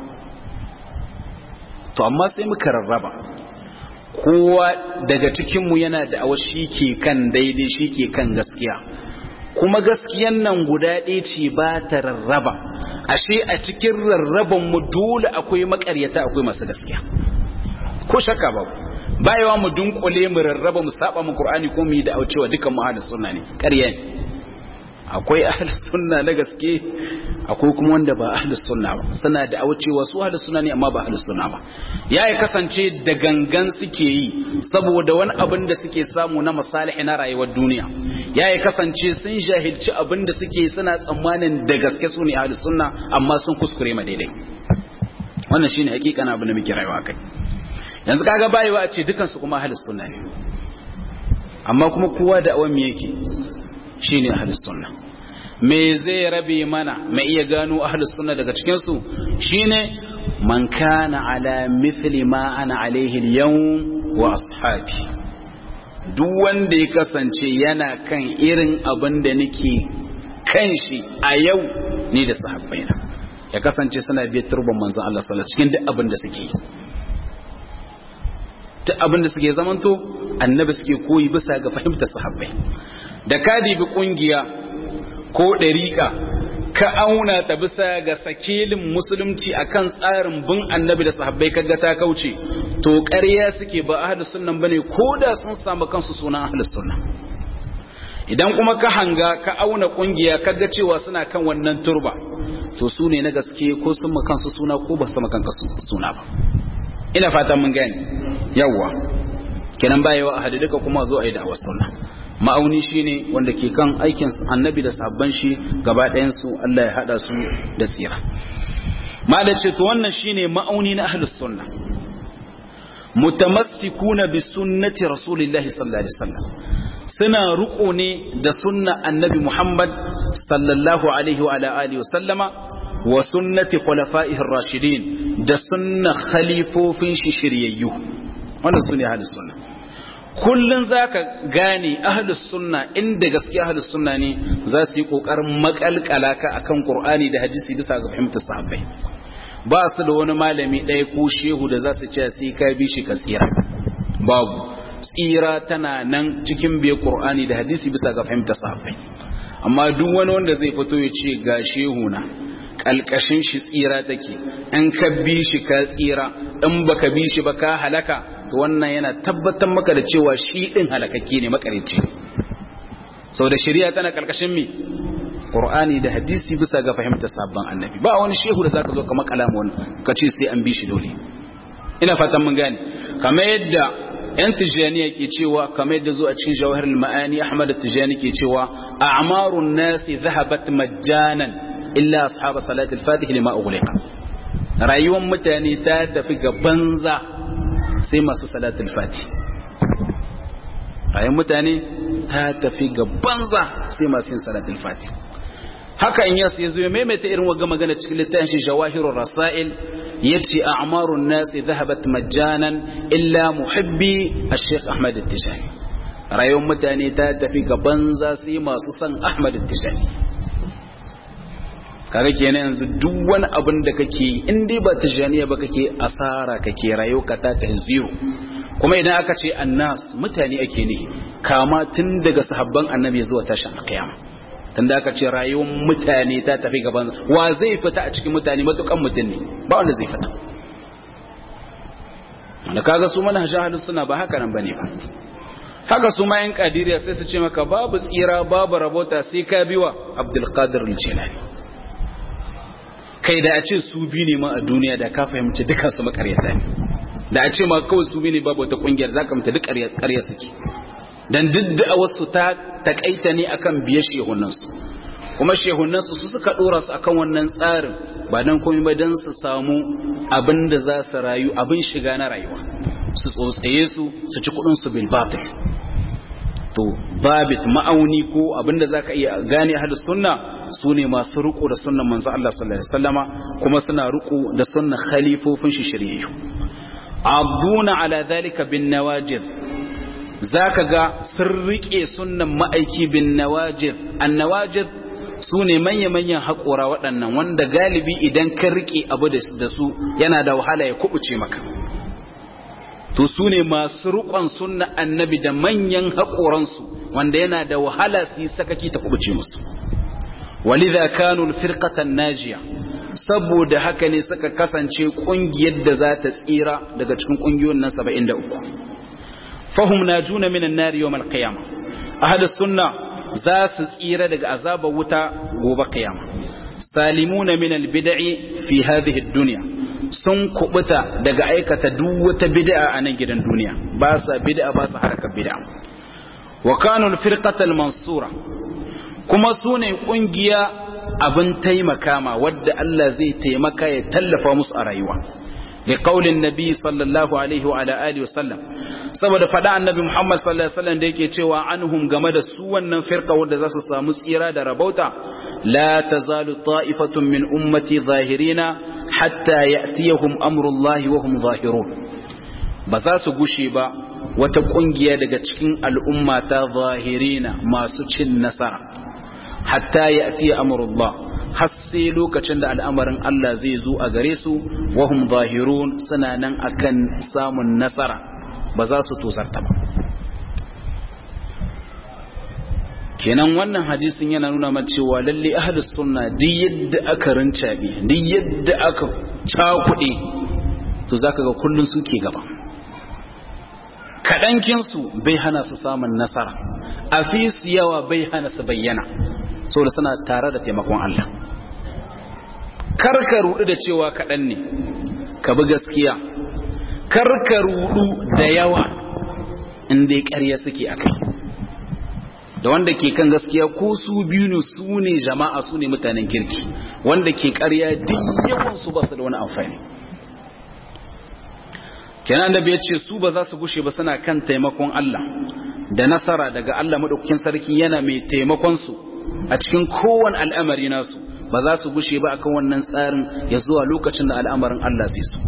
S1: to amma sai muka rarraba kowa daga cikinmu yana da awa shi ke kan daidai shi ke kan gaskiya kuma gaskiyan nan guda ɗaya ce ba ta rarraba ashe a cikin rarraban mu dole akwai makaryata akwai masu gaskiya ko shakka ba bayawa mu dunkule mu rarraba mu saba mu qur'ani ko mu yi da cewa dukan mu ahlus sunna ne ƙarya ne akwai ahlus sunna na gaske akwai kuma wanda ba ahlus sunna ba suna da cewa su ahlus sunna ne amma ba ahlus sunna ba yayi kasance da gangan suke yi saboda wani abin da suke samu na masalihi na rayuwar duniya yayi kasance sun jahilci abin da suke suna tsammanin da gaske su ne ahlus sunna amma sun kuskure ma daidai wannan shine hakika na abin da muke rayuwa kai yanzu kaga bayewa a ce dukan su kuma ahlus sunna ne amma kuma kowa da awan me yake shine ahlus sunna me zai rabe mana mai iya gano ahlus sunna daga cikin su shine man kana ala mithli ma ana alaihi al-yawm wa ashabi duk wanda ya kasance yana kan irin abin da nake kan shi a yau ni da sahabbaina ya kasance suna biyar turban manzon Allah sallallahu cikin duk abin da suke duk abin da suke zamanto annabi suke koyi bisa ga fahimtar sahabbai da ka dibi kungiya ko ɗariƙa ka auna ta bisa ga sakilin musulunci akan tsarin bin annabi da sahabbai kaga ta kauce to ƙarya suke ba ahlus sunnan bane koda sun samu kansu sunan ahlus sunna idan kuma ka hanga ka auna kungiya kaga cewa suna kan wannan turba to su ne na gaske ko sun ma kansu suna ko ba su ma kansu suna ba ina fatan mun gane yawwa kenan bayewa ahadi duka kuma zo a yi da'awar sunna ma'auni shine wanda ke kan aikin annabi da sabban shi gaba ɗayan su Allah ya hada su da tsira malace to wannan shine ma'auni na ahlus sunna mutamassikuna bi sunnati rasulillahi sallallahu alaihi wasallam suna ruko ne da sunna annabi Muhammad sallallahu alaihi wa alihi wasallama wa sunnati khulafa'ir rashidin da sunna khalifofin shi shiryayyu wannan sune ahlus sunna kullun zaka gane ahlus sunna inda gaskiya ahlus sunna ne za su yi kokarin makalkala ka akan qur'ani da hadisi bisa ga fahimtar sahabbai ba su da wani malami ɗaya ko shehu da za su ce sai ka bi shi ka tsira babu tsira tana nan cikin biye qur'ani da hadisi bisa ga fahimtar sahabbai amma duk wani wanda zai fito ya ce ga shehu na kalkashin shi tsira take in ka bi shi ka tsira in baka bi shi ba ka halaka to wannan yana tabbatar maka da cewa shi din halakakke ne makarici sau da shari'a tana kalkashin mi qur'ani da hadisi bisa ga fahimtar sabon annabi ba wani shehu da zaka zo ka makala mu ka ce sai an bi shi dole ina fatan mun gane kamar yadda yan tijaniya ke cewa kamar yadda zo a cikin jawahirul ma'ani ahmad tijani ke cewa a'marun nasi zahabat majjanan illa ashab salatul fatih lima ughliqa rayuwar mutane ta tafi ga banza sai masu salatul fatih rayuwar mutane ta tafi ga banza sai masu yin salatul fatih haka in yasu yazo ya maimaita irin waga magana cikin littafin shi jawahirur rasail yace a'marun nas dhahabat majjanan illa muhibbi ash-shaykh ahmad at-tijani rayuwar mutane ta tafi ga banza sai masu son ahmad at-tijani kaga kenan yanzu duk wani abin da kake in dai ba tijaniya ba kake asara kake rayuwa ka ta ta zero kuma idan aka ce annas mutane ake ne kama tun daga sahabban annabi zuwa tashin kiyama tun da aka ce rayuwar mutane ta tafi gaban wa zai fita a cikin mutane matukan mutum ne ba wanda zai fita da kaga su mana shahadu suna ba haka nan bane ba haka su ma yan kadiriya sai su ce maka babu tsira babu rabota sai ka biwa abdul qadir al-jilani kai da a ce su bi ne ma a duniya da ka fahimci dukkan su makaryata ne da a ce ma kawai su bi ne babu wata kungiyar zaka mutu duk ƙarya suke dan duk da wasu ta takaita ne akan biye shehunansu kuma shehunansu su suka dora su akan wannan tsarin ba dan komai ba dan su samu abin da za su rayu abin shiga na rayuwa su tsotsaye su su ci kudin su bil batil to babit ma'auni ko abin da zaka iya gane ahlus sunna sune masu riko da sunnan manzo Allah sallallahu alaihi wasallama kuma suna riko da sunnan khalifofin shi shiriyyu abduna ala dhalika bin nawajid zaka ga sun rike sunnan ma'aiki bin nawajid annawajid su ne manya-manyan haƙora waɗannan wanda galibi idan ka rike abu da su yana da wahala ya kubuce maka to su ne masu riƙon sunna annabi da manyan haƙoransu wanda yana da wahala su yi sakaki ta kubuce musu walidha kanu firqatan najiya saboda haka ne suka kasance ƙungiyar da za ta tsira daga cikin ƙungiyoyin nan 73 fahum najuna minan nari yawmal qiyamah ahlus sunna za su tsira daga azabar wuta gobe qiyama salimuna min albid'i fi hadhihi ad-dunya sun kubuta daga aikata duk wata bid'a a nan gidan duniya ba sa bid'a ba sa harkar bid'a wa kanu al-firqata al-mansura kuma sune kungiya abin taimaka ma wadda Allah zai taimaka ya tallafa musu a rayuwa لقول النبي صلى الله عليه وعلى آله وسلم saboda faɗa annabi Muhammad sallallahu alaihi wasallam da yake cewa anhum game da su wannan firqa wanda za su samu tsira da rabauta la tazalu ta'ifatun min ummati zahirina hatta ya'tiyahum amrullahi wa hum zahirun ba za su gushe ba wata kungiya daga cikin al'umma ta zahirina masu cin nasara hatta ya'tiya amrullah har sai lokacin da al'amarin Allah zai zo a gare su wahum zahirun suna nan akan samun nasara ba za su tosarta ba kenan wannan hadisin yana nuna mana cewa lalle ahlus sunna duk yadda aka rincabe duk yadda aka cakuɗe to zaka ga kullun suke gaba kaɗankin su bai hana su samun nasara a fi su yawa bai hana su bayyana saboda suna tare da taimakon Allah karka rudu da cewa kaɗan ne ka bi gaskiya karka rudu da yawa in dai ƙarya suke a kai da wanda ke kan gaskiya ko su biyu ne su ne jama'a su ne mutanen kirki wanda ke ƙarya duk yawansu ba su da wani amfani kenan da bai ce su ba za su gushe ba suna kan taimakon Allah da nasara daga Allah madaukakin sarki yana mai taimakon su a cikin kowane al'amari nasu ba za su gushe ba akan wannan tsarin ya zuwa lokacin da al'amarin Allah zai su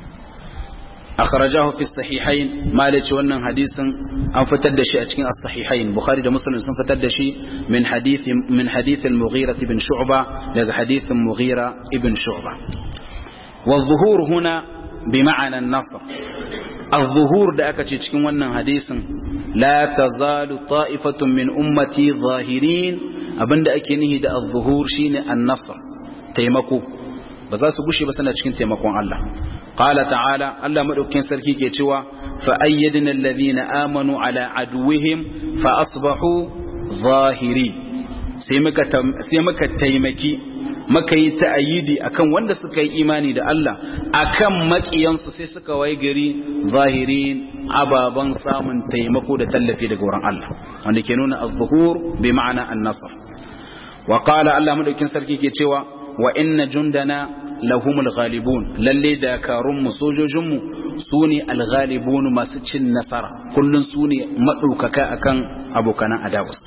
S1: akhrajahu fi sahihain malaci wannan hadisin an fitar da shi a cikin as-sahihain bukhari da muslim sun fitar da shi min hadith min hadith al-mughira ibn shu'ba daga hadithin mughira ibn shu'ba wa dhuhur huna bi ma'ana an-nasr الظهور da aka ce cikin wannan hadisin la tazalu ta'ifatun min ummati zahirin abinda ake nihi da az-zuhur shine an-nasr taimako ba za su gushe ba suna cikin taimakon Allah qala ta'ala Allah madaukakin sarki ke cewa fa ayyadna alladhina amanu ala aduwwihim fa asbahu zahirin sai muka sai muka taimaki muka yi ta'ayyidi akan wanda suka yi imani da Allah akan makiyansu sai suka wai gari zahirin ababan samun taimako da tallafi daga wurin Allah wanda ke nuna az-zuhur bi ma'ana an-nasr wa qala Allah madaukin sarki ke cewa wa inna jundana lahumul ghalibun lalle dakarun mu sojojin mu sune al-ghalibun masu cin nasara kullun sune madaukaka akan abokanan adawus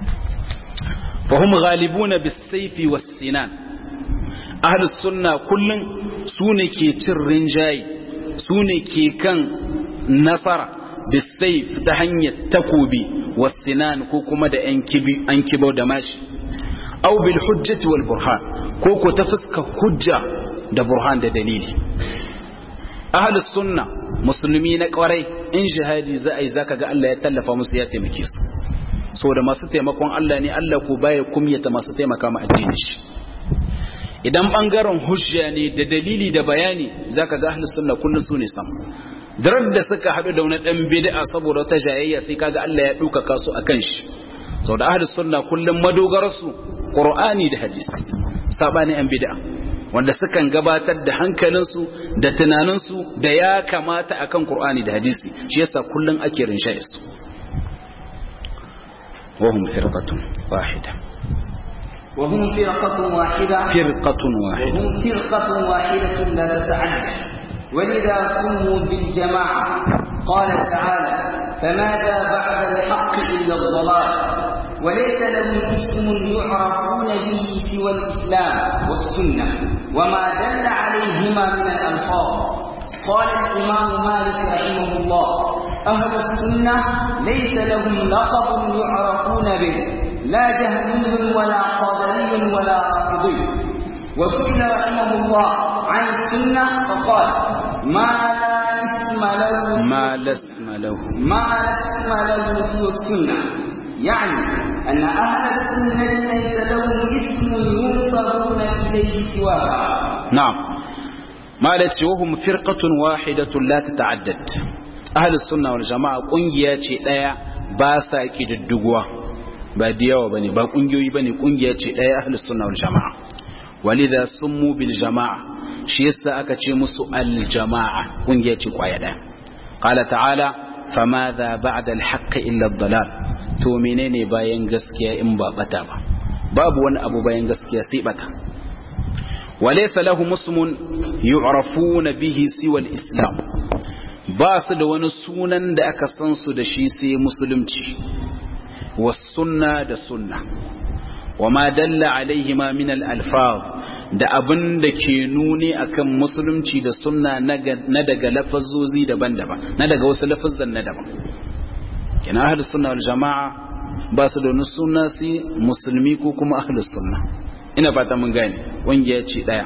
S1: fahum ghalibuna bis-sayfi was-sinan ahlus sunna kullun sune ke cin rinjayi sune ke kan nasara bis-sayf ta hanyar takobi was-sinan ko kuma da yan kibi an kibau da mashi aw bil hujjati wal burhan ko ko ta fuska hujja da burhan da dalili ahlus sunna musulmi na kwarai in jihadi za a yi zaka ga Allah ya tallafa musu ya taimake su saboda masu taimakon Allah ne Allah ko baya kumyata masu taimaka ma addinin shi idan bangaren hujja ne da dalili da bayani zaka ga ahlus sunna kullun su ne sam darar da suka hadu da wani dan bid'a saboda wata jayayya sai kaga Allah ya duka kasu akan shi saboda ahlus sunna kullun madogararsu qur'ani da hadisi sabani an bid'a wanda sukan gabatar da hankalinsu da tunaninsu da ya kamata akan qur'ani da hadisi shi yasa kullun ake rinshaye su وهم فرقة واحدة
S2: وهم فرقة واحدة
S1: فرقة واحدة
S2: وهم فرقة واحدة لا تتعدى ولذا سموا بالجماعة قال تعالى فماذا بعد الحق إلا الضلال وليس لهم اسم يعرفون به سوى الإسلام والسنة وما دل عليهما من الألفاظ قال الإمام مالك رحمه الله أهل السنة ليس لهم لقب يعرفون به لا جهمي ولا قدري ولا رافضي وسئل رحمه الله عن السنة فقال ما لا اسم له
S1: ما لا اسم له
S2: ما لا اسم له سوى السنة يعني أن أهل السنة ليس لهم اسم ينصرون إليه سواها
S1: نعم ما لا وهم فرقة واحدة لا تتعدد أهل السنة والجماعة قنجية ɗaya ba sa ƙididduguwa ba da yawa bane ba ƙungiyoyi bane ƙungiya ce ɗaya ahlus sunna wal jama'a walidha summu bil jama'a shi yasa aka ce musu al jama'a ƙungiya ce kwaya ɗaya qala ta'ala famadha ba'da al haqq illa ad dalal to menene bayan gaskiya in ba bata ba babu wani abu bayan gaskiya sai bata وليس لهم اسم يعرفون به سوى الإسلام ba su da wani sunan da aka san su da shi sai musulunci wasunna da sunna wa ma dalla alaihi ma min al-alfaz da abin da ke nuni akan musulunci da sunna na daga lafazozi daban-daban na daga wasu lafazan na daban kina ahlus sunna wal jama'a ba su da wani sunna sai musulmi ko kuma ahlus sunna ina fata mun gane ƙungiya ce ɗaya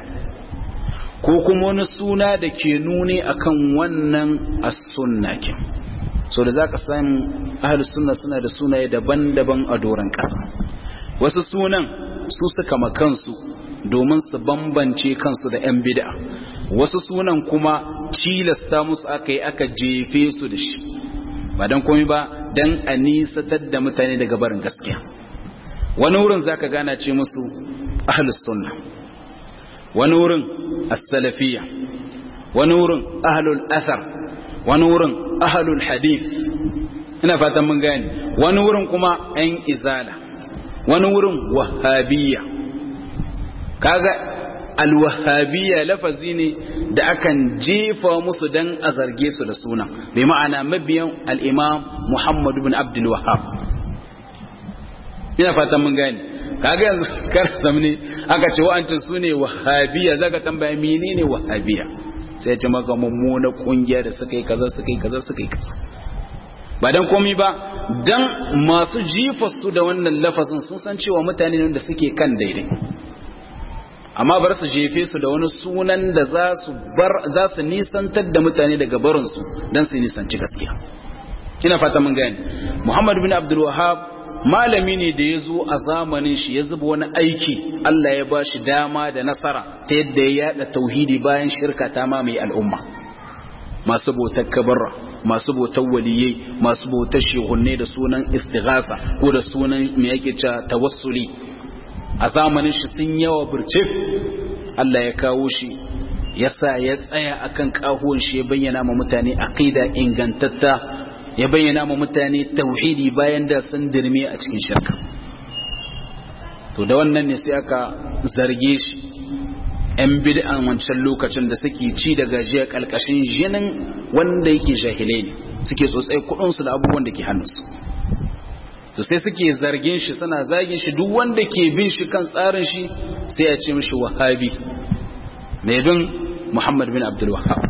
S1: ko kuma wani suna da ke nuni akan wannan as-sunna ke so da zaka samu ahlus sunna suna da sunaye daban-daban a doron ƙasa wasu sunan su suka makansu domin su bambance kansu da 'yan bid'a wasu sunan kuma cilasta musu aka yi aka jefe su da shi ba don komai ba don a nisatar da mutane daga barin gaskiya wani wurin zaka gana ce musu ahlus sunna wani wurin as-salafiyya wani wurin ahlul athar wani wurin ahlul hadith ina fatan mun gane wani wurin kuma 'yan izala wani wurin wahabiyya kaga alwahabiyya lafazi ne da akan jefa musu dan a zarge su da suna bai ma'ana mabiyan al'imam Muhammad bin Abdul Wahhab ina fatan mun gane kaga yanzu kar zamne aka ce wa'ancin su ne wahabiyya zaka tambaya menene wahabiyya sai ce maka mummuna kungiya da suka yi kaza suka yi kaza suka yi kaza ba dan komai ba dan masu jifarsu da wannan lafazin sun san cewa mutane ne da suke kan daidai amma bar su jefe su da wani sunan da za su bar za su nisantar da mutane daga barin su dan su nisanci gaskiya kina fata mun gane Muhammad bin Abdul Wahhab malami ne da ya zo a zamanin shi ya zuba wani aiki Allah ya ba shi dama da nasara ta yadda ya yada tauhidi bayan shirka ta mamaye al'umma masu bautar kabarra masu bautar waliyai masu bautar shehunne da sunan istighasa ko da sunan me yake cewa tawassuli a zamanin shi sun yawa burcif Allah ya kawo shi yasa ya tsaya akan kahuwan shi ya bayyana ma mutane aqida ingantatta ya bayyana ma mutane tauhidi bayan da sun dirme a cikin shirka to da wannan ne sai aka zarge shi yan bid'an wancan lokacin da suke ci da gajiya kalkashin jinin wanda yake jahilai ne suke tsotsai kudinsu da abubuwan da ke hannunsu to sai suke zargin shi suna zagin shi duk wanda ke bin shi kan tsarin shi sai ya ce mishi wahabi mai bin muhammad bin abdul wahab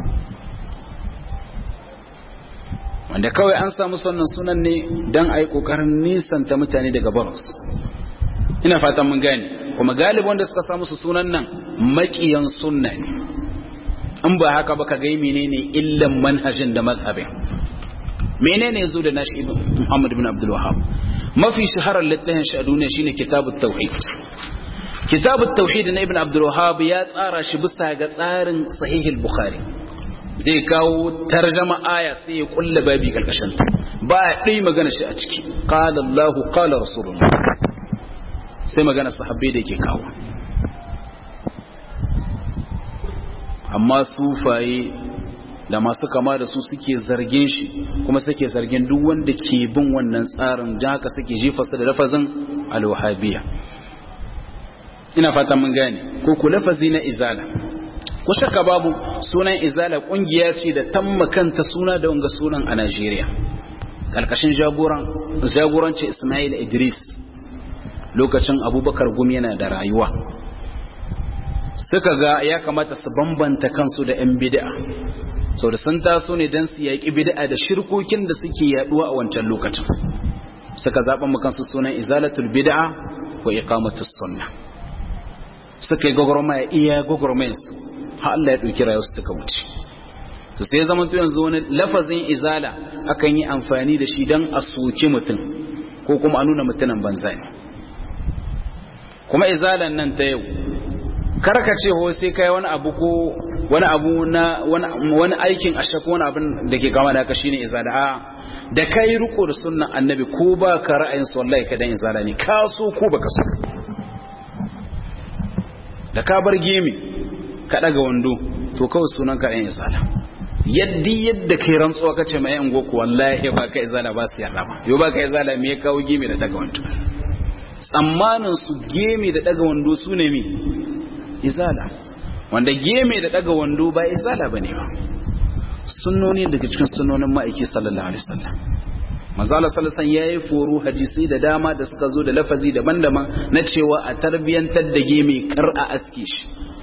S1: wanda kawai an samu sannan sunan ne don a yi ƙoƙarin nisanta mutane daga barinsu ina fatan mun gane kuma galib wanda suka samu su sunan nan maƙiyan sunna ne in ba haka ba ka gai menene illan manhajin da mazhabin menene zo da nashi ibn Muhammad bin Abdul Wahhab mafi shaharar littafin shi a duniya shine kitabut tauhid kitabut tauhid na ibn Abdul Wahhab ya tsara shi bisa ga tsarin sahihul bukhari zai kawo tarjama aya sai ya kulla babi karkashin ta ba dai magana shi a ciki qala Allah qala rasulullah sai magana sahabbai da yake kawo amma sufaye da masu kama da su suke zargin shi kuma suke zargin duk wanda ke bin wannan tsarin don haka suke jifasa da lafazin alwahabiya ina fata mun gane ko ku lafazi na izala ko shakka babu sunan izala kungiya ce da tamma kanta suna da wanga sunan a Najeriya karkashin jagoran jagoranci Ismail Idris lokacin Abubakar Gumi yana da rayuwa suka ga ya kamata su bambanta kansu da 'yan bid'a sau da sun taso ne don su yaƙi bid'a da shirkokin da suke yaduwa a wancan lokacin suka zaɓa makansu sunan izalatul bid'a ko iqamatus sunna suka yi gwagwarmaya iya gwagwarmayansu har Allah ya ɗauki rayuwarsu suka wuce to sai zama to yanzu wani lafazin izala akan yi amfani da shi don a soki mutum ko kuma a nuna mutumin banza ne kuma izalan nan ta yau karka ce ho sai kai wani abu ko wani abu na wani aikin ashe ko wani abin da ke kama da haka shine izala a da kai riko da sunnan annabi ko ba ka ra'ayin su wallahi ka dan izala ne ka so ko baka so da ka bar gemi ka daga wando to kawai sunan ka dan izala yaddi yadda kai rantsuwa kace mai yan goku wallahi ba ka izala ba su yarda ba yo ba ka izala me ya kawo gemi da daga wando tsammanin su gemi da daga wando su ne mi izala wanda geme da daga wando ba izala bane ba sunnoni daga cikin sunnonin ma'aiki sallallahu alaihi wasallam manzala sallallahu alaihi yayi foro hadisi da dama da suka zo da lafazi daban-daban na cewa a tarbiyantar da geme kar a aske shi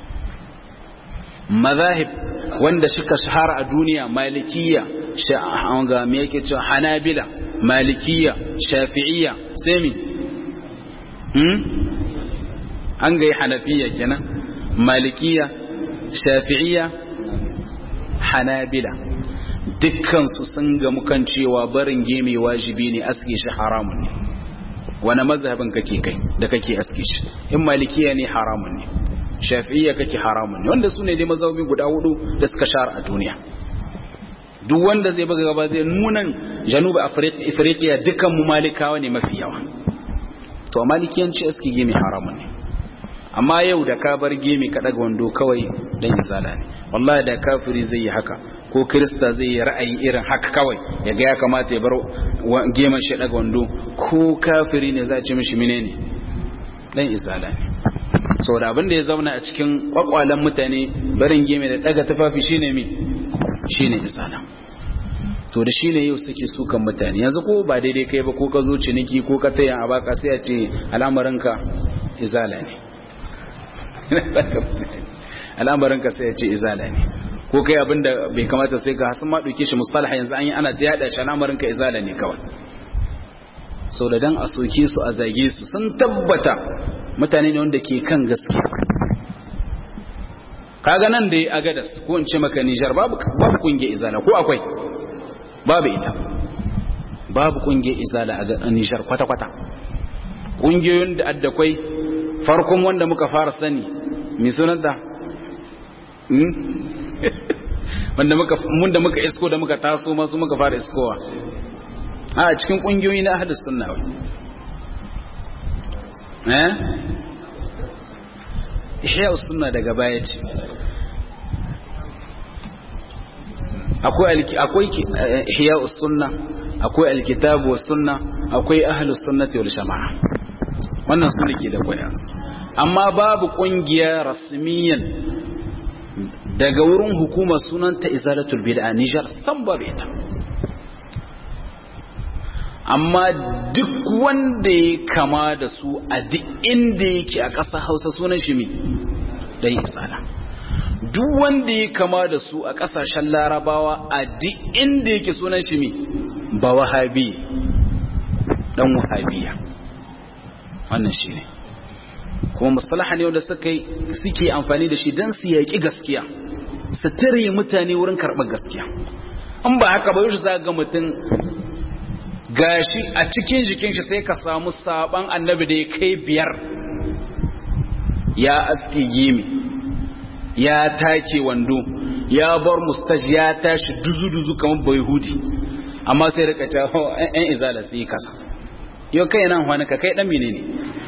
S1: mazahib wanda suka shahara a duniya malikiya ga me yake cewa hanabila malikiya shafi'iyya sai mi hmm? an ga hanafiya kenan malikiya shafi'iyya hanabila dukkansu sun gamu kan cewa barin geme wajibi ne aske shi haramun ne wani mazhabin kake kai da kake aske shi in malikiya ne haramun ne shafi'iyya kake haramun ne wanda su ne dai mazhabi guda hudu da suka shahara a duniya duk wanda zai buga gaba zai nunan januba afirka dukkan mu malikawa ne mafi yawa to malikiyanci aske geme haramun ne amma yau da ka bar gemi ka daga wando kawai dan izala ne wallahi da kafiri zai yi haka ko krista zai yi ra'ayi irin haka kawai ya ga ya kamata ya bar geman shi daga wando ko kafiri ne za a ce mishi menene dan izala ne saboda abin da ya zauna a cikin kwakwalen mutane barin gemi da daga tufafi shine mi shine izala to da shine yau suke sukan mutane yanzu ko ba daidai kai ba ko ka zo ciniki ko ka taya a baka sai a ce al'amarinka izala ne al'amarinka sai ya ce izala ne ko kai abinda bai kamata sai ka hasan ma dauke shi mustalah yanzu an yi ana ta yada shi al'amarinka izala ne kawai sau da dan a soke su a zage su sun tabbata mutane ne wanda ke kan gaske kaga nan da a gadas ko in ce maka Nijar babu babu kungiyar izala ko akwai babu ita babu kungiyar izala a Nijar kwata kwata kungiyoyin da addakwai farkon wanda muka fara sani mai sunanta wanda muka mun da muka isko da muka taso masu muka fara iskowa a cikin kungiyoyi na ahlus sunna wai eh ihya sunna daga baya ce akwai akwai ihya sunna akwai alkitabu was sunna akwai ahlus sunnati wal jamaa wannan su ne ke da kwayansu amma babu kungiya rasmiyan daga wurin hukumar sunanta izalatul bid'a Niger san babu ita amma duk wanda ya kama da su a duk inda yake a ƙasa Hausa sunan shi me dan izala duk wanda ya kama da su a ƙasashen Larabawa a duk inda yake sunan shi me ba wahabi dan wahabiya wannan shi ne kuma musalaha ne wanda suke amfani da shi don su yaƙi gaskiya su tare mutane wurin karɓar gaskiya in ba haka ba yau za ga mutum gashi a cikin jikin shi sai ka samu saban annabi da ya kai biyar ya aski gimi ya take wando ya bar mustaj ya tashi duzu-duzu kamar bai hudi amma sai rika cewa 'yan izala sai yi kasa yau kai nan wani ka kai dan menene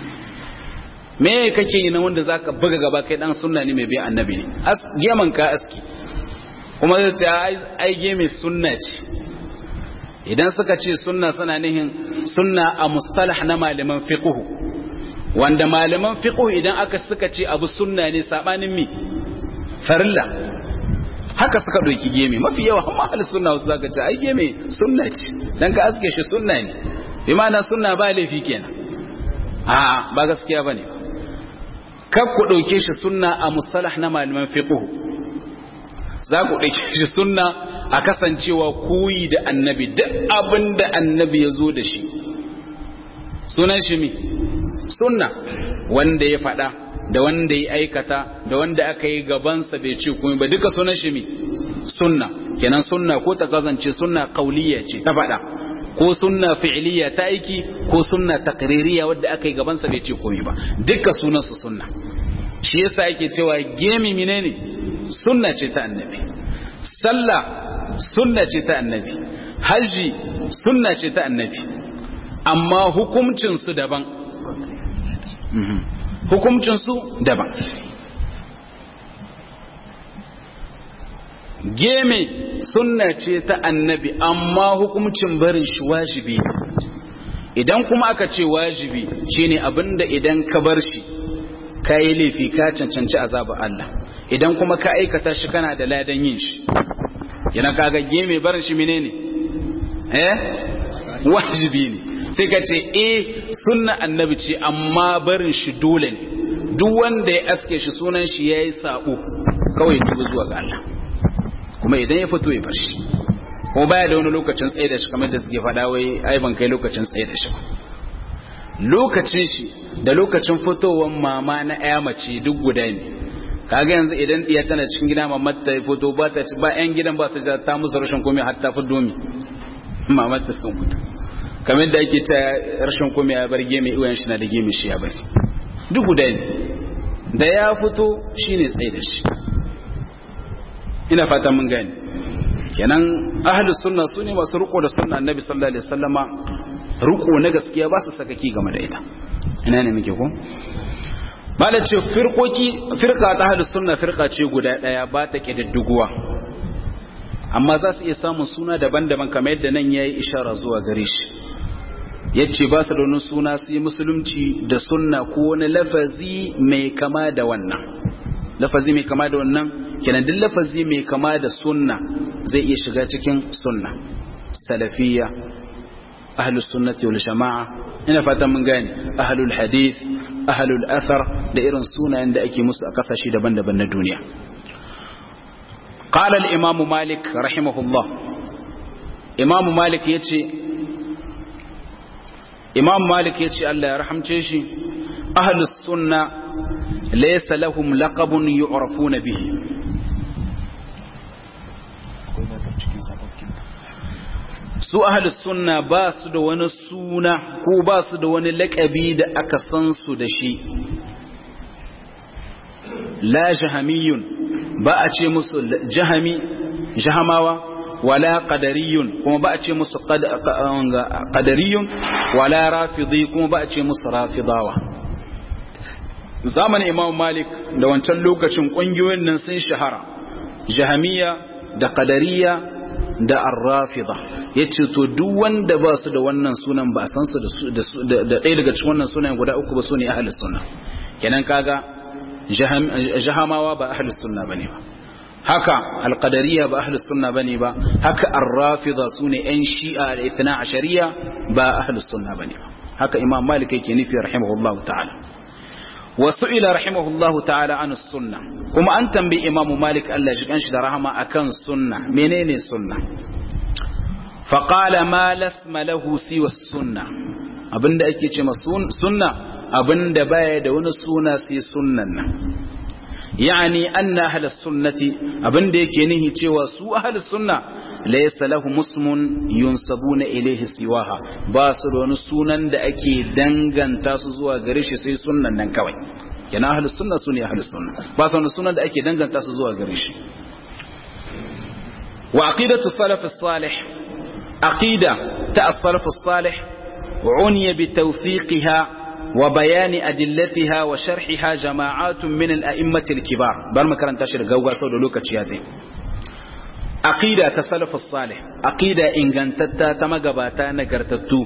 S1: me kake yi na wanda zaka buga gaba kai dan sunna ne mai bi annabi ne as geman ka aski kuma zai ce ai geme sunna ce idan suka ce sunna suna nihin sunna a mustalah na malaman fiqh wanda malaman fiqh idan aka suka ce abu sunna ne sabanin mi farilla haka suka ɗauki geme mafi yawa amma ahli sunna wasu zaka ce ai geme sunna ce dan ka aske shi sunna ne bi ma'ana sunna ba laifi kenan a ba gaskiya bane kar ku ɗauke shi sunna a musalah na malaman fiqh za ku ɗauke shi sunna a kasancewa koyi da annabi duk abin da annabi ya zo da shi sunan shi mi sunna wanda ya faɗa da wanda ya aikata da wanda aka yi gabansa bai ce komai ba duka sunan shi mi sunna kenan sunna ko ta kasance sunna qauliyya ce ta faɗa ko sunna fi'liya ta aiki ko sunna taqririya wadda aka yi gabansa bai ce komai ba duka sunan su sunna shi yasa ake cewa gemi menene sunna ce ta annabi sallah sunna ce ta annabi haji sunna ce ta annabi amma hukuncin su daban hukuncin su daban geme sunna ce ta annabi amma hukuncin barin shi wajibi idan kuma aka ce wajibi shine abinda idan ka bar shi ka yi laifi ka cancanci azabar Allah idan kuma ka aikata shi kana da ladan yin shi yana kaga geme barin shi menene eh wajibi ne sai ka ce eh sunna annabi ce amma barin shi dole ne duk wanda ya aske shi sunan shi yayi sabo kawai tuba zuwa ga Allah kuma idan ya fito ya bar shi ko baya da wani lokacin tsaye da shi kamar da suke faɗa wai ai ban kai lokacin tsaye da shi lokacin shi da lokacin fitowar mama na ƴa mace duk guda ne kaga yanzu idan diya tana cikin gida mamar ta fito ba ta ba yan gidan ba su ta musu rashin komai har ta fito mi mamar ta sun fito kamar da ake ta rashin komai ya bar gemi iwayen shi na da gemi shi ya bari duk guda ne da ya fito shine tsaye da shi ina fata mun gani kenan ahlus sunna sune masu riko da sunna annabi sallallahu alaihi wasallama riko na gaskiya ba su sakaki game da ita ina ne muke ko bala ce firkoki firka ta ahlus sunna firka ce guda daya ba ta kididduguwa amma za su iya samun suna daban-daban kamar yadda nan yayi ishara zuwa gare shi yace ba su da wani suna su yi musulunci da sunna ko wani lafazi mai kama da wannan lafazi mai kama da wannan kenan duk lafazi mai kama da sunna zai iya shiga cikin sunna salafiyya ahlus sunnati wal jama'a ina fatan mun gane ahlul hadith ahlul athar da irin sunayen da ake musu a kasashe daban-daban na duniya qala al imam malik rahimahullah imam malik yace imam malik yace Allah ya rahamce shi ahlus sunna laysa lahum laqabun yu'rafuna bihi su ahlus sunna ba su da wani suna ko ba su da wani laƙabi da aka san su da shi la jahamiyun ba a ce musu jahami jahamawa wala qadariyun kuma ba a ce musu qadariyun wala rafidi kuma ba a ce musu rafidawa zamanin imam malik da wancan lokacin ƙungiyoyin nan sun shahara jahamiya da qadariya da arrafida yace to duk wanda ba su da wannan sunan ba san su da ɗaya daga cikin wannan sunan guda uku ba su ne ahlus sunna kenan kaga jahamawa ba ahlus sunna bane ba haka alqadariya ba ahlus sunna bane ba haka arrafida su ne yan shi'a da ithna ashariya ba ahlus sunna bane ba haka imam malik yake nufi rahimahullahu ta'ala وسئل رحمه الله تعالى عن السنة كما أن تنبي إمام مالك ألا جكنش درهما أكن سنة منين السنة فقال ما لسم له سوى السنة abinda ake ce sunna abinda baya da wani suna sai sunnan nan yani anna ahlus sunnati abinda yake nihi cewa su ahlus sunna laysa lahum ismun yunsabuna ilayhi siwaha ba su da wani sunan da ake danganta su zuwa gare shi sai sunnan nan kawai kenan ahlus sunna sune ahlus sunna ba su wani sunan da ake danganta su zuwa gare shi wa aqidatu salaf as-salih aqida ta as-salaf as-salih uniya bi tawfiqiha wa bayani adillatiha wa sharhiha jama'atun min al-a'immati al-kibar bar makaranta shi da gauga sau da lokaci ya zai aqida ta salafus salih aqida ingantatta ta magabata nagartattu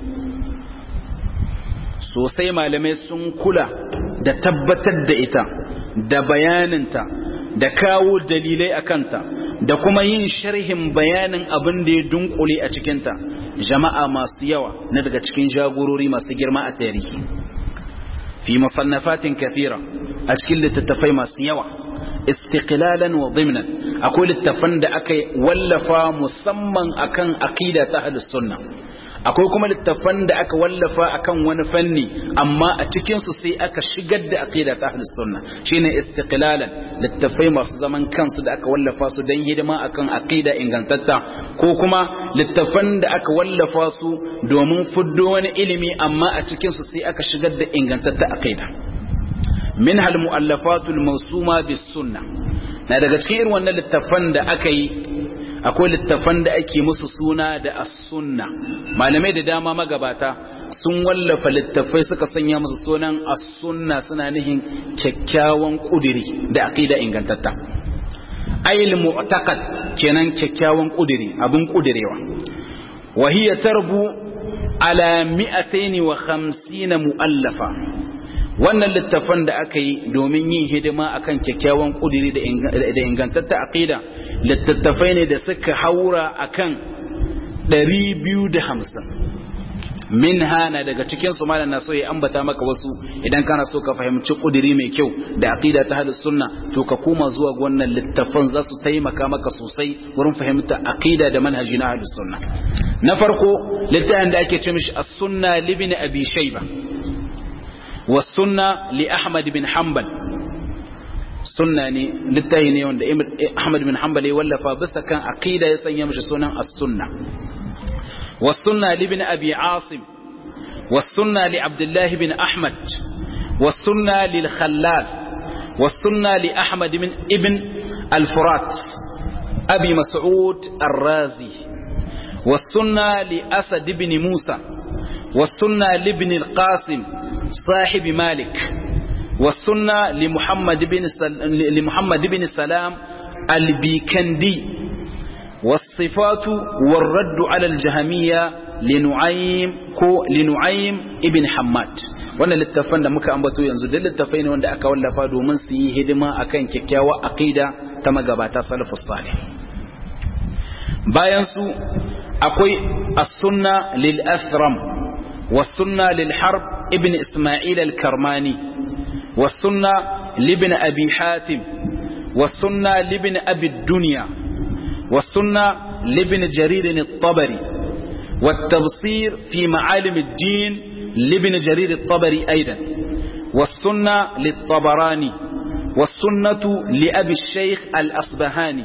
S1: sosai malamai sun kula da tabbatar da ita da bayaninta da kawo dalilai akanta da kuma yin sharhin bayanin abin da ya dunkule a cikinta jama'a masu yawa na daga cikin jagorori masu girma a tarihi fi musannafatin kathira a cikin littattafai masu yawa istiqlalan wa dhimnan akwai littafan da aka wallafa musamman akan aqida ta ahlus sunna akwai kuma littafan da aka wallafa akan wani fanni amma a cikin su sai aka shigar da aqida ta ahlus sunna shine istiqlalan littafai masu zaman kansu da aka wallafa su dan hidima akan aqida ingantatta ko kuma littafan da aka wallafa su domin fuddo wani ilimi amma a cikin su sai aka shigar da ingantatta aqida منها المؤلفات الموسومة بالسنة na daga cikin irin wannan littafan da aka yi akwai littafan da ake musu suna da as-sunna malamai da dama magabata sun wallafa littafai suka sanya musu sunan as-sunna suna nihin kyakkyawan kudiri da aqida ingantatta ayil mu'taqad kenan kyakkyawan kudiri abin kudirewa wa hiya tarbu ala 250 mu'allafa wannan littafan da aka yi domin yin hidima akan kyakkyawan kudiri da ingantatta aqida littattafai ne da suka haura akan 250 min hana daga cikin su malam na so ya ambata maka wasu idan kana so ka fahimci kudiri mai kyau da aqida ta hadis sunna to ka koma zuwa ga wannan littafan za su taimaka maka sosai wurin fahimta aqida da manhaji na hadis sunna na farko littafin da ake ce mishi as-sunna libni abi shayba والسنة لأحمد بن حنبل sunna ne littafi ne wanda Ahmad bin Hanbal ya wallafa bisa kan aqida ya sanya mishi sunan as-sunna was-sunna li ibn Abi Asim was-sunna li Abdullah bin Ahmad was-sunna lil Khallal was-sunna li Ahmad bin ibn al-Furat Abi Mas'ud ar-Razi was-sunna li Asad ibn Musa was-sunna li ibn al-Qasim صاحب مالك والسنة لمحمد بن سل... لمحمد بن سلام البيكندي والصفات والرد على الجهمية لنعيم كو لنعيم ابن حماد wannan littafan da muka ambato yanzu duk littafai ne wanda aka wallafa domin su yi hidima akan kyakkyawar aqida ta magabata salafus salih bayan su akwai as-sunna lil athram was-sunna lil harb ibn isma'il al-karmani والسنة لابن أبي حاتم والسنة لابن أبي الدنيا والسنة لابن جرير الطبري والتبصير في معالم الدين لابن جرير الطبري أيضا والسنة للطبراني والسنة لأبي الشيخ الأصبهاني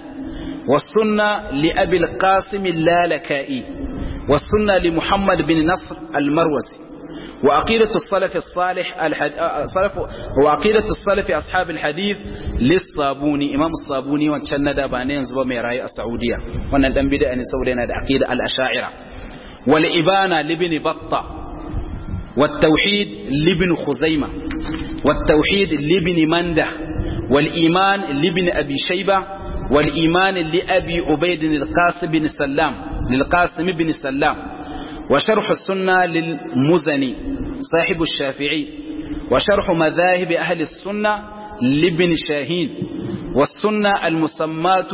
S1: والسنة لأبي القاسم اللالكائي والسنة لمحمد بن نصر المروسي وعقيدة السلف الصالح الحد... صلف... وعقيدة السلف أصحاب الحديث للصابوني إمام الصابوني وانشان بانين زبا ميراي السعودية وانا دم بدأ أن يسولينا عقيدة الأشاعرة والإبانة لابن بطة والتوحيد لابن خزيمة والتوحيد لابن منده والإيمان لابن أبي شيبة والإيمان لأبي عبيد القاسم بن سلام للقاسم بن سلام وشرح السنة للمزني صاحب الشافعي وشرح مذاهب أهل السنة لابن شاهين والسنة المسمات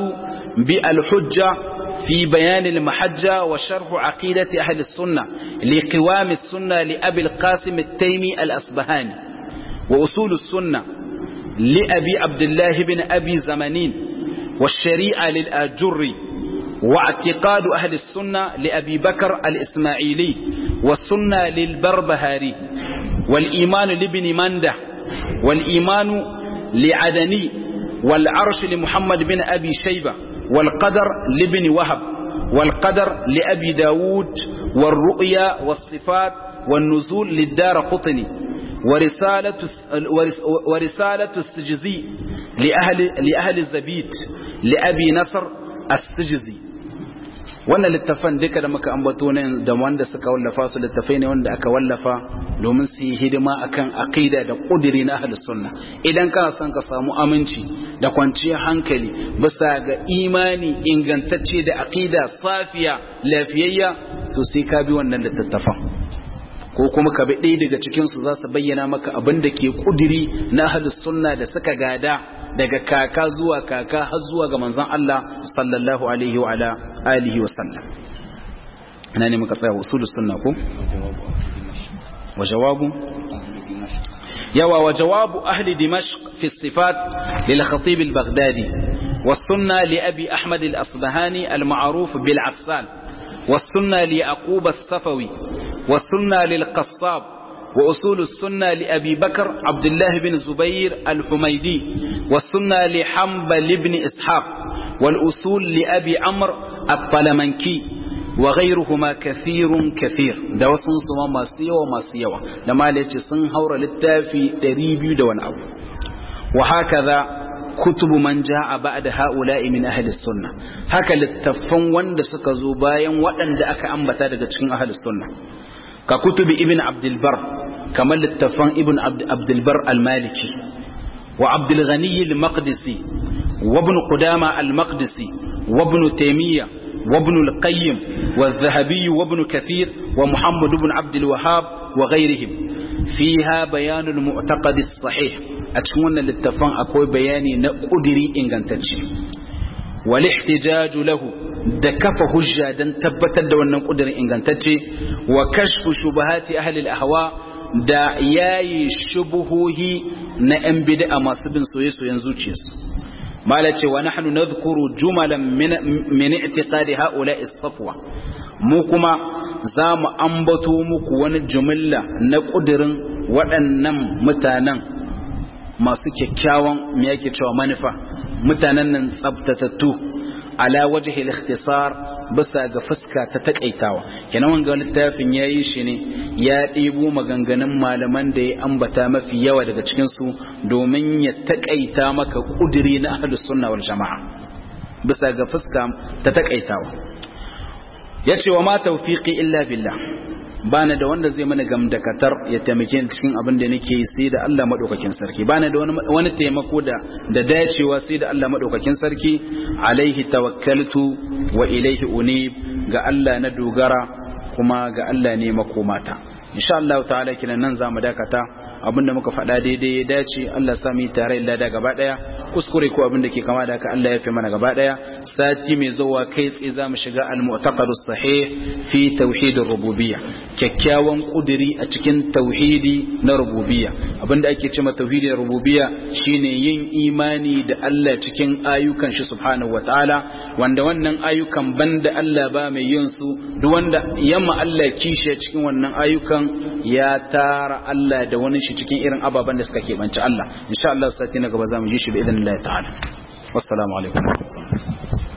S1: بالحجة في بيان المحجة وشرح عقيدة أهل السنة لقوام السنة لأبي القاسم التيمي الأصبهاني وأصول السنة لأبي عبد الله بن أبي زمانين والشريعة للآجري واعتقاد أهل السنة لأبي بكر الإسماعيلي والسنة للبربهاري والإيمان لابن منده والإيمان لعدني والعرش لمحمد بن أبي شيبة والقدر لابن وهب والقدر لأبي داود والرؤيا والصفات والنزول للدار قطني ورسالة, ورسالة السجزي لأهل, لأهل الزبيت لأبي نصر السجزي wannan littafan duka da muka ambato ne da wanda suka wallafa su littafai ne wanda aka wallafa domin su yi hidima akan aqida da kudiri na ahlus sunna idan kana son ka samu aminci da kwanciyar hankali bisa ga imani ingantacce da aqida safiya lafiyayya to sai ka bi wannan littafan ko kuma ka bi ɗaya daga cikin su za su bayyana maka abin da ke kudiri na ahlus sunna da suka gada daga kaka zuwa kaka har zuwa ga manzon Allah sallallahu alaihi wa ala alihi wa sallam ina ne muka tsaya usulus sunna ko wa jawabu yawa wa jawabu ahli dimashq fi sifat lil khatib al baghdadi was sunna li abi ahmad al asbahani al ma'ruf bil assal was sunna li yaqub as safawi was sunna lil qassab وأصول السنة لأبي بكر عبد الله بن زبير الحميدي والسنة لحنبل بن إسحاق والأصول لأبي عمرو الطلمنكي وغيرهما كثير كثير da wasu su ma masu yawa masu yawa da malaci sun haura littafi 200 da wani abu wa hakaza kutubu man jaa ba'da haula'i min ahli sunna haka littafan wanda suka zo bayan waɗanda aka ambata daga cikin ahli sunna ka kutubi ibn abdul bar kamar littafan ibn abdul bar al-maliki wa abdul ghani al-maqdisi wa ibn qudama al-maqdisi wa ibn taymiyyah وابن القيم والذهبي وابن كثير ومحمد بن عبد الوهاب وغيرهم فيها بيان المعتقد الصحيح أتكون للتفان أكوي بياني نقدري إن كانتش والاحتجاج له دكف هجة دن تبتد ونن قدري إن كانتش وكشف شبهات أهل الأهواء da yayi shubuhohi na 'yan bid'a masu bin soye-soyen zuciyarsu mala ce wa nahnu nadhkuru jumalan min i'tiqadi haula istafwa mu kuma za mu ambato muku wani jumilla na kudirin waɗannan mutanen masu kyakkyawan me yake cewa manufa mutanen nan tsabtatattu ala wajhi al-ikhtisar bisa ga fuska ta takaitawa kenan wanga littafin yayi shi ne ya ɗebo maganganun malaman da ya ambata mafi yawa daga cikin su domin ya takaita maka kudiri na ahlus sunna wal jamaa bisa ga fuska ta takaitawa yace wa ma tawfiqi illa billah bana da wanda zai mana gamdakatar ya taimake ni cikin abin da nake yi sai da Allah madaukakin sarki bana da wani taimako da da dacewa sai da Allah madaukakin sarki alaihi tawakkaltu wa ilaihi unib ga Allah na dogara kuma ga Allah ne makomata insha Allah ta'ala kinan nan zamu dakata abinda muka faɗa daidai ya dace Allah sa mu tare da da gaba daya kuskure ko abinda ke kama da haka Allah ya fi mana gaba daya sati mai zuwa kai tsaye zamu shiga al-mu'taqadus sahih fi tauhid rububiyya kyakkyawan kudiri a cikin tauhidi na rububiyya abinda ake cewa tauhidin rububiyya shine yin imani da Allah cikin ayyukan shi subhanahu wataala wanda wannan ayyukan banda Allah ba mai yin su duk wanda yamma Allah kishi cikin wannan ayyukan ya tara Allah da wani shi cikin irin ababen da suka keɓance Allah insha Allah sati na gaba za mu ji shi bi idan Allah ta'ala wassalamu alaikum